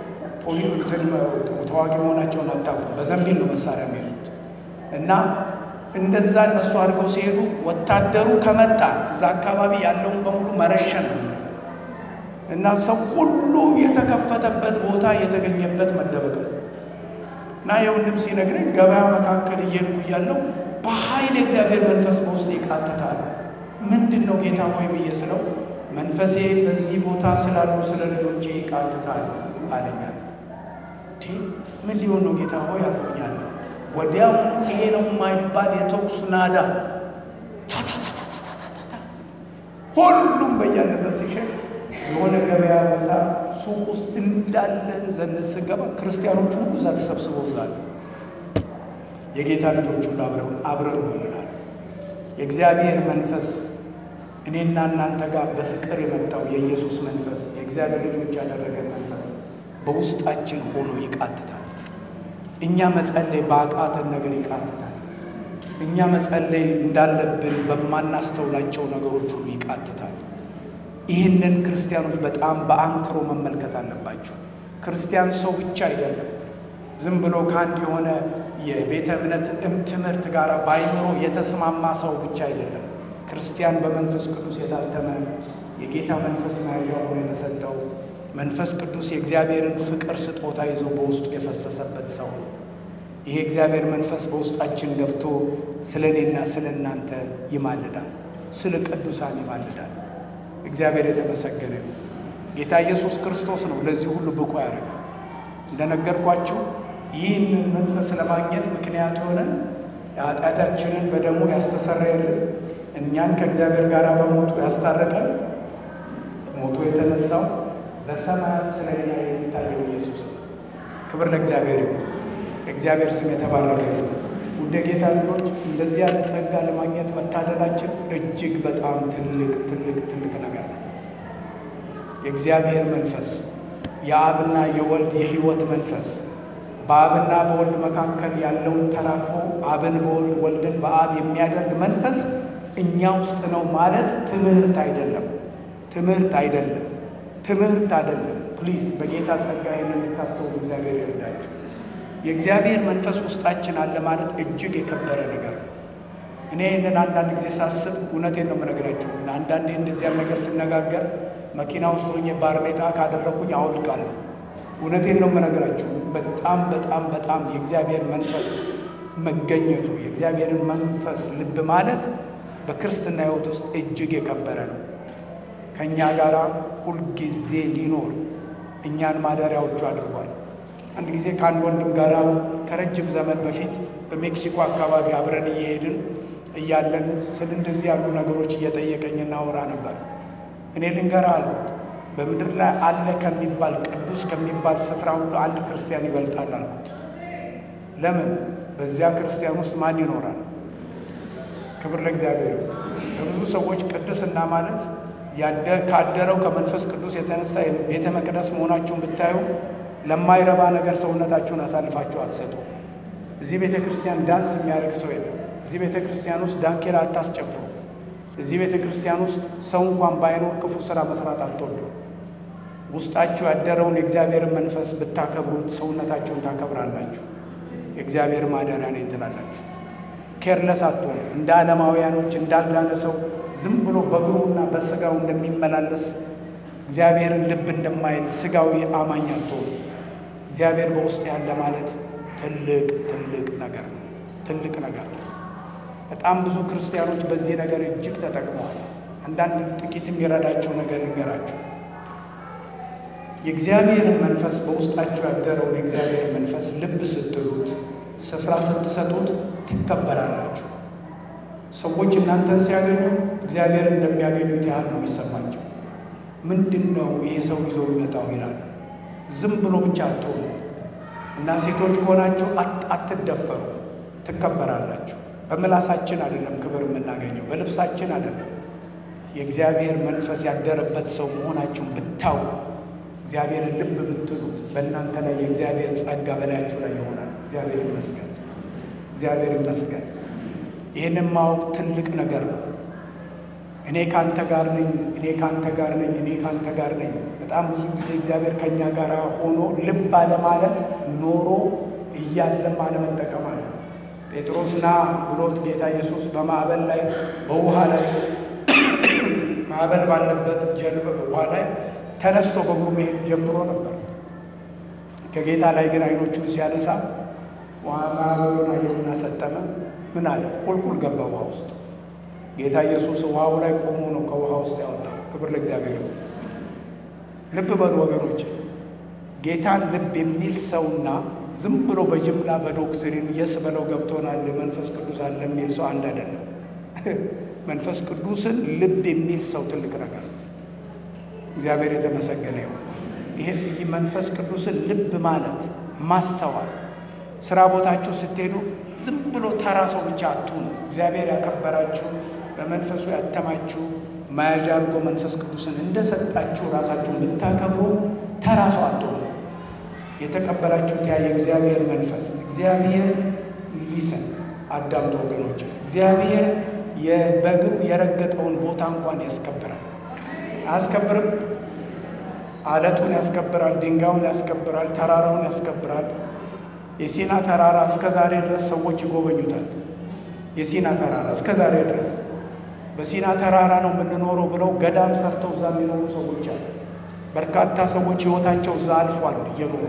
ፖሊ እንትን ተዋጊ መሆናቸውን አታውቁም። በዘንቢል ነው መሳሪያ የሚይዙት እና እንደዛ እነሱ አድርገው ሲሄዱ ወታደሩ ከመጣ እዛ አካባቢ ያለውን በሙሉ መረሸን ነው እና ሰው ሁሉ የተከፈተበት ቦታ የተገኘበት መደበቅ ነው እና የወንድም ሲነግረኝ ገበያ መካከል እየሄድኩ እያለው በኃይል የእግዚአብሔር መንፈስ በውስጥ ይቃትታል። ምንድን ነው ጌታ ሆይ ብዬ ስለው መንፈሴ በዚህ ቦታ ስላሉ ስለ ልጆቼ ይቃትታል አለኛል። ምን ሊሆን ነው ጌታ ሆይ አልኩኛል። ወዲያው ይሄ ነው የማይባል የተኩስ ናዳ ታታታታታታታ ሁሉም በያለበት ሲሸሽ የሆነ ገበያ ቦታ ሱቅ ውስጥ እንዳለን ዘለን ስገባ ክርስቲያኖቹ ሁሉ እዛ ተሰብስበው ዛል የጌታ ልጆች ሁሉ አብረው አብረን ሆነናል። የእግዚአብሔር መንፈስ እኔና እናንተ ጋር በፍቅር የመጣው የኢየሱስ መንፈስ የእግዚአብሔር ልጆች ያደረገን መንፈስ በውስጣችን ሆኖ ይቃትታል። እኛ መጸለይ በአቃተን ነገር ይቃትታል። እኛ መጸለይ እንዳለብን በማናስተውላቸው ነገሮች ሁሉ ይቃትታል። ይህንን ክርስቲያኖች በጣም በአንክሮ መመልከት አለባቸው። ክርስቲያን ሰው ብቻ አይደለም። ዝም ብሎ ከአንድ የሆነ የቤተ እምነት ትምህርት ጋር ባይኖሮ የተስማማ ሰው ብቻ አይደለም። ክርስቲያን በመንፈስ ቅዱስ የታተመ የጌታ መንፈስ መያዣ ሆኖ የተሰጠው መንፈስ ቅዱስ የእግዚአብሔርን ፍቅር ስጦታ ይዞ በውስጡ የፈሰሰበት ሰው ነው። ይሄ እግዚአብሔር መንፈስ በውስጣችን ገብቶ ስለ እኔና ስለ እናንተ ይማልዳል፣ ስለ ቅዱሳን ይማልዳል። እግዚአብሔር የተመሰገነ ነው። ጌታ ኢየሱስ ክርስቶስ ነው ለዚህ ሁሉ ብቁ ያደርጋል። እንደነገርኳችሁ ይህንን መንፈስ ለማግኘት ምክንያት የሆነን የኃጢአታችንን በደሙ ያስተሰረየልን እኛን ከእግዚአብሔር ጋር በሞቱ ያስታረቀን ሞቶ የተነሳው በሰማያት ስለ እኛ የሚታየው ኢየሱስ ነው። ክብር ለእግዚአብሔር ይሁን። እግዚአብሔር ስም የተባረከ ይሁን። ውድ ጌታ ልጆች እንደዚህ ያለ ጸጋ ለማግኘት መታደላችን እጅግ በጣም ትልቅ ትልቅ ትልቅ ነገር ነው። የእግዚአብሔር መንፈስ የአብና የወልድ የሕይወት መንፈስ በአብና በወልድ መካከል ያለውን ተራክቦ አብን በወልድ ወልድን በአብ የሚያደርግ መንፈስ እኛ ውስጥ ነው ማለት ትምህርት አይደለም። ትምህርት አይደለም። ትምህርት አይደለም። ፕሊዝ በጌታ ጸጋ ይህንን እንድታስተውሉ እግዚአብሔር ይርዳችሁ። የእግዚአብሔር መንፈስ ውስጣችን አለ ማለት እጅግ የከበረ ነገር ነው። እኔ ይህንን አንዳንድ ጊዜ ሳስብ እውነቴን ነው የምነግራችሁ። አንዳንዴ እንደዚያን ነገር ስነጋገር መኪና ውስጥ ሆኜ ባርኔጣ ካደረግኩኝ አወልቃለሁ። እውነቴን ነው የምነግራችሁ። በጣም በጣም በጣም የእግዚአብሔር መንፈስ መገኘቱ የእግዚአብሔርን መንፈስ ልብ ማለት በክርስትና ሕይወት ውስጥ እጅግ የከበረ ነው። ከእኛ ጋር ሁልጊዜ ሊኖር እኛን ማደሪያዎቹ አድርጓል። አንድ ጊዜ ከአንድ ወንድም ጋር ከረጅም ዘመን በፊት በሜክሲኮ አካባቢ አብረን እየሄድን እያለን ስለ እንደዚህ ያሉ ነገሮች እየጠየቀኝ እናወራ ነበር። እኔ ልንገርህ አልኩት፣ በምድር ላይ አለ ከሚባል ቅዱስ ከሚባል ስፍራ ሁሉ አንድ ክርስቲያን ይበልጣል አልኩት። ለምን? በዚያ ክርስቲያን ውስጥ ማን ይኖራል? ክብር ለእግዚአብሔር። በብዙ ሰዎች ቅድስና ማለት ካደረው ከመንፈስ ቅዱስ የተነሳ ቤተ መቅደስ መሆናችሁን ብታዩ ለማይረባ ነገር ሰውነታችሁን አሳልፋችሁ አትሰጡ። እዚህ ቤተ ክርስቲያን ዳንስ የሚያደርግ ሰው የለም። እዚህ ቤተ ክርስቲያን ውስጥ ዳንኪራ አታስጨፍሩ። እዚህ ቤተ ክርስቲያን ውስጥ ሰው እንኳን ባይኖር ክፉ ስራ መስራት አትወዱ። ውስጣችሁ ያደረውን የእግዚአብሔርን መንፈስ ብታከብሩት ሰውነታችሁን ታከብራላችሁ። የእግዚአብሔር ማደሪያ ነኝ ትላላችሁ። ኬርለስ አትሆኑ። እንደ ዓለማውያኖች እንዳልዳነ ሰው ዝም ብሎ በእግሩና በስጋው እንደሚመላለስ እግዚአብሔርን ልብ እንደማይል ስጋዊ አማኝ አትሆኑ። እግዚአብሔር በውስጥ ያለ ማለት ትልቅ ትልቅ ነገር ነው። ትልቅ ነገር ነው። በጣም ብዙ ክርስቲያኖች በዚህ ነገር እጅግ ተጠቅመዋል። አንዳንድ ጥቂት የሚረዳቸው ነገር ልንገራቸው። የእግዚአብሔርን መንፈስ በውስጣችሁ ያደረውን የእግዚአብሔርን መንፈስ ልብ ስትሉት፣ ስፍራ ስትሰጡት ትከበራላችሁ። ሰዎች እናንተን ሲያገኙ እግዚአብሔርን እንደሚያገኙት ያህል ነው የሚሰማቸው። ምንድን ነው ይሄ ሰው ይዞ የሚመጣው ይላሉ። ዝም ብሎ ብቻ አትሆኑ እና ሴቶች ከሆናችሁ አትደፈሩ፣ ትከበራላችሁ። በምላሳችን አይደለም ክብር የምናገኘው፣ በልብሳችን አይደለም። የእግዚአብሔር መንፈስ ያደረበት ሰው መሆናችሁን ብታውቁ፣ እግዚአብሔርን ልብ ብትሉት፣ በእናንተ ላይ የእግዚአብሔር ጸጋ በላያችሁ ላይ ይሆናል። እግዚአብሔር ይመስገን፣ እግዚአብሔር ይመስገን። ይህንን ማወቅ ትልቅ ነገር ነው። እኔ ካንተ ጋር ነኝ፣ እኔ ካንተ ጋር ነኝ፣ እኔ ካንተ ጋር ነኝ። በጣም ብዙ ጊዜ እግዚአብሔር ከእኛ ጋር ሆኖ ልብ አለማለት ኖሮ እያለም አለመጠቀም አለ። ጴጥሮስ ና ብሎት ጌታ ኢየሱስ በማዕበል ላይ በውሃ ላይ ማዕበል ባለበት ጀልባ ውሃ ላይ ተነስቶ በእግሩ መሄድ ጀምሮ ነበር። ከጌታ ላይ ግን አይኖቹን ሲያነሳ ማዕበሉን አየውና ሰጠመ። ምን አለ? ቁልቁል ገባ ውሃ ውስጥ። ጌታ ኢየሱስ ውሃው ላይ ቆሞ ነው ከውሃ ውስጥ ያወጣው። ክብር ለእግዚአብሔር። ልብ በሉ ወገኖች፣ ጌታን ልብ የሚል ሰውና ዝም ብሎ በጅምላ በዶክትሪን የስ በለው ገብቶናል መንፈስ ቅዱስ አለ የሚል ሰው አንድ አይደለም። መንፈስ ቅዱስን ልብ የሚል ሰው ትልቅ ነገር ነው። እግዚአብሔር የተመሰገነ ይሁን። ይሄ መንፈስ ቅዱስን ልብ ማለት ማስተዋል ስራ ቦታችሁ ስትሄዱ ዝም ብሎ ተራ ሰው ብቻ አትሁኑ። እግዚአብሔር ያከበራችሁ በመንፈሱ ያተማችሁ መያዣ አድርጎ መንፈስ ቅዱስን እንደሰጣችሁ ራሳችሁን ብታከብሩ ተራ ሰው አትሆኑ። የተቀበላችሁት ያ የእግዚአብሔር መንፈስ እግዚአብሔር ሊሰን አዳምጦ ወገኖች፣ እግዚአብሔር በእግሩ የረገጠውን ቦታ እንኳን ያስከብራል። አያስከብርም? አለቱን ያስከብራል፣ ድንጋዩን ያስከብራል፣ ተራራውን ያስከብራል። የሲና ተራራ እስከ ዛሬ ድረስ ሰዎች ይጎበኙታል። የሲና ተራራ እስከ ዛሬ ድረስ በሲና ተራራ ነው የምንኖረው ብለው ገዳም ሰርተው እዛ የሚኖሩ ሰዎች አሉ። በርካታ ሰዎች ሕይወታቸው እዛ አልፏል እየኖሩ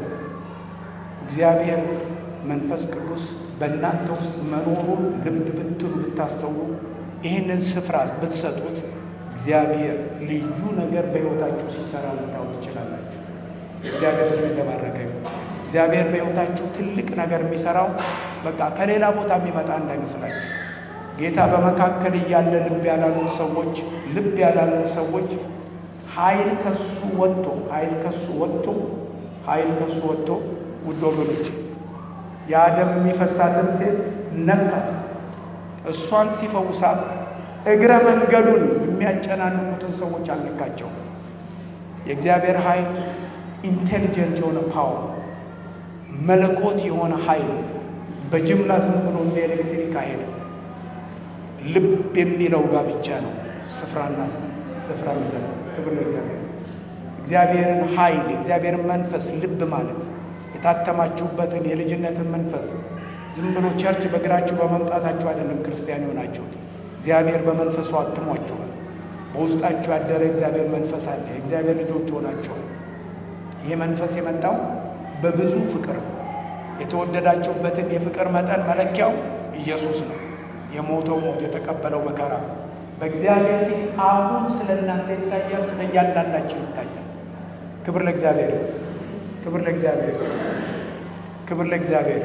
እግዚአብሔር መንፈስ ቅዱስ በእናንተ ውስጥ መኖሩን ልብ ብትሉ ብታስተውሉ፣ ይህንን ስፍራ ብትሰጡት እግዚአብሔር ልዩ ነገር በሕይወታችሁ ሲሰራ ልታዩ ትችላላችሁ። እግዚአብሔር ስም የተባረከ ይሁን። እግዚአብሔር በሕይወታችሁ ትልቅ ነገር የሚሰራው በቃ ከሌላ ቦታ የሚመጣ እንዳይመስላችሁ። ጌታ በመካከል እያለ ልብ ያላሉት ሰዎች ልብ ያላሉት ሰዎች ኃይል ከሱ ወጥቶ ኃይል ከሱ ወጥቶ ኃይል ከሱ ወጥቶ ውድ ወገኖች የአደም የሚፈሳትን ሴት ነካት። እሷን ሲፈውሳት እግረ መንገዱን የሚያጨናንቁትን ሰዎች አልነካቸው። የእግዚአብሔር ኃይል ኢንቴሊጀንት የሆነ ፓወር መለኮት የሆነ ኃይል በጅምላ ዝም ብሎ እንደ ኤሌክትሪክ አይሄድም። ልብ የሚለው ጋር ብቻ ነው ስፍራና ስፍራ የሚሰጠው። ክብር ለእግዚአብሔር። እግዚአብሔርን ኃይል የእግዚአብሔርን መንፈስ ልብ ማለት የታተማችሁበትን የልጅነትን መንፈስ ዝም ብሎ ቸርች በእግራችሁ በመምጣታችሁ አይደለም ክርስቲያን የሆናችሁት። እግዚአብሔር በመንፈሱ አትሟችኋል። በውስጣችሁ ያደረ እግዚአብሔር መንፈስ አለ። የእግዚአብሔር ልጆች ሆናችኋል። ይህ መንፈስ የመጣው በብዙ ፍቅር ነው። የተወደዳችሁበትን የፍቅር መጠን መለኪያው ኢየሱስ ነው። የሞተው ሞት የተቀበለው መከራ በእግዚአብሔር ፊት አሁን ስለ እናንተ ይታያል፣ ስለ እያንዳንዳችን ይታያል። ክብር ለእግዚአብሔር፣ ክብር ለእግዚአብሔር፣ ክብር ለእግዚአብሔር።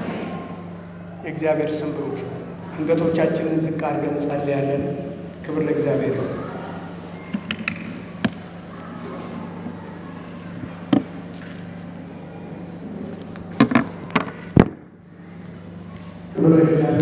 የእግዚአብሔር ስም ብሩክ። አንገቶቻችንን ዝቅ አድርገን እንጸልያለን። ክብር ለእግዚአብሔር። ክብር ለእግዚአብሔር።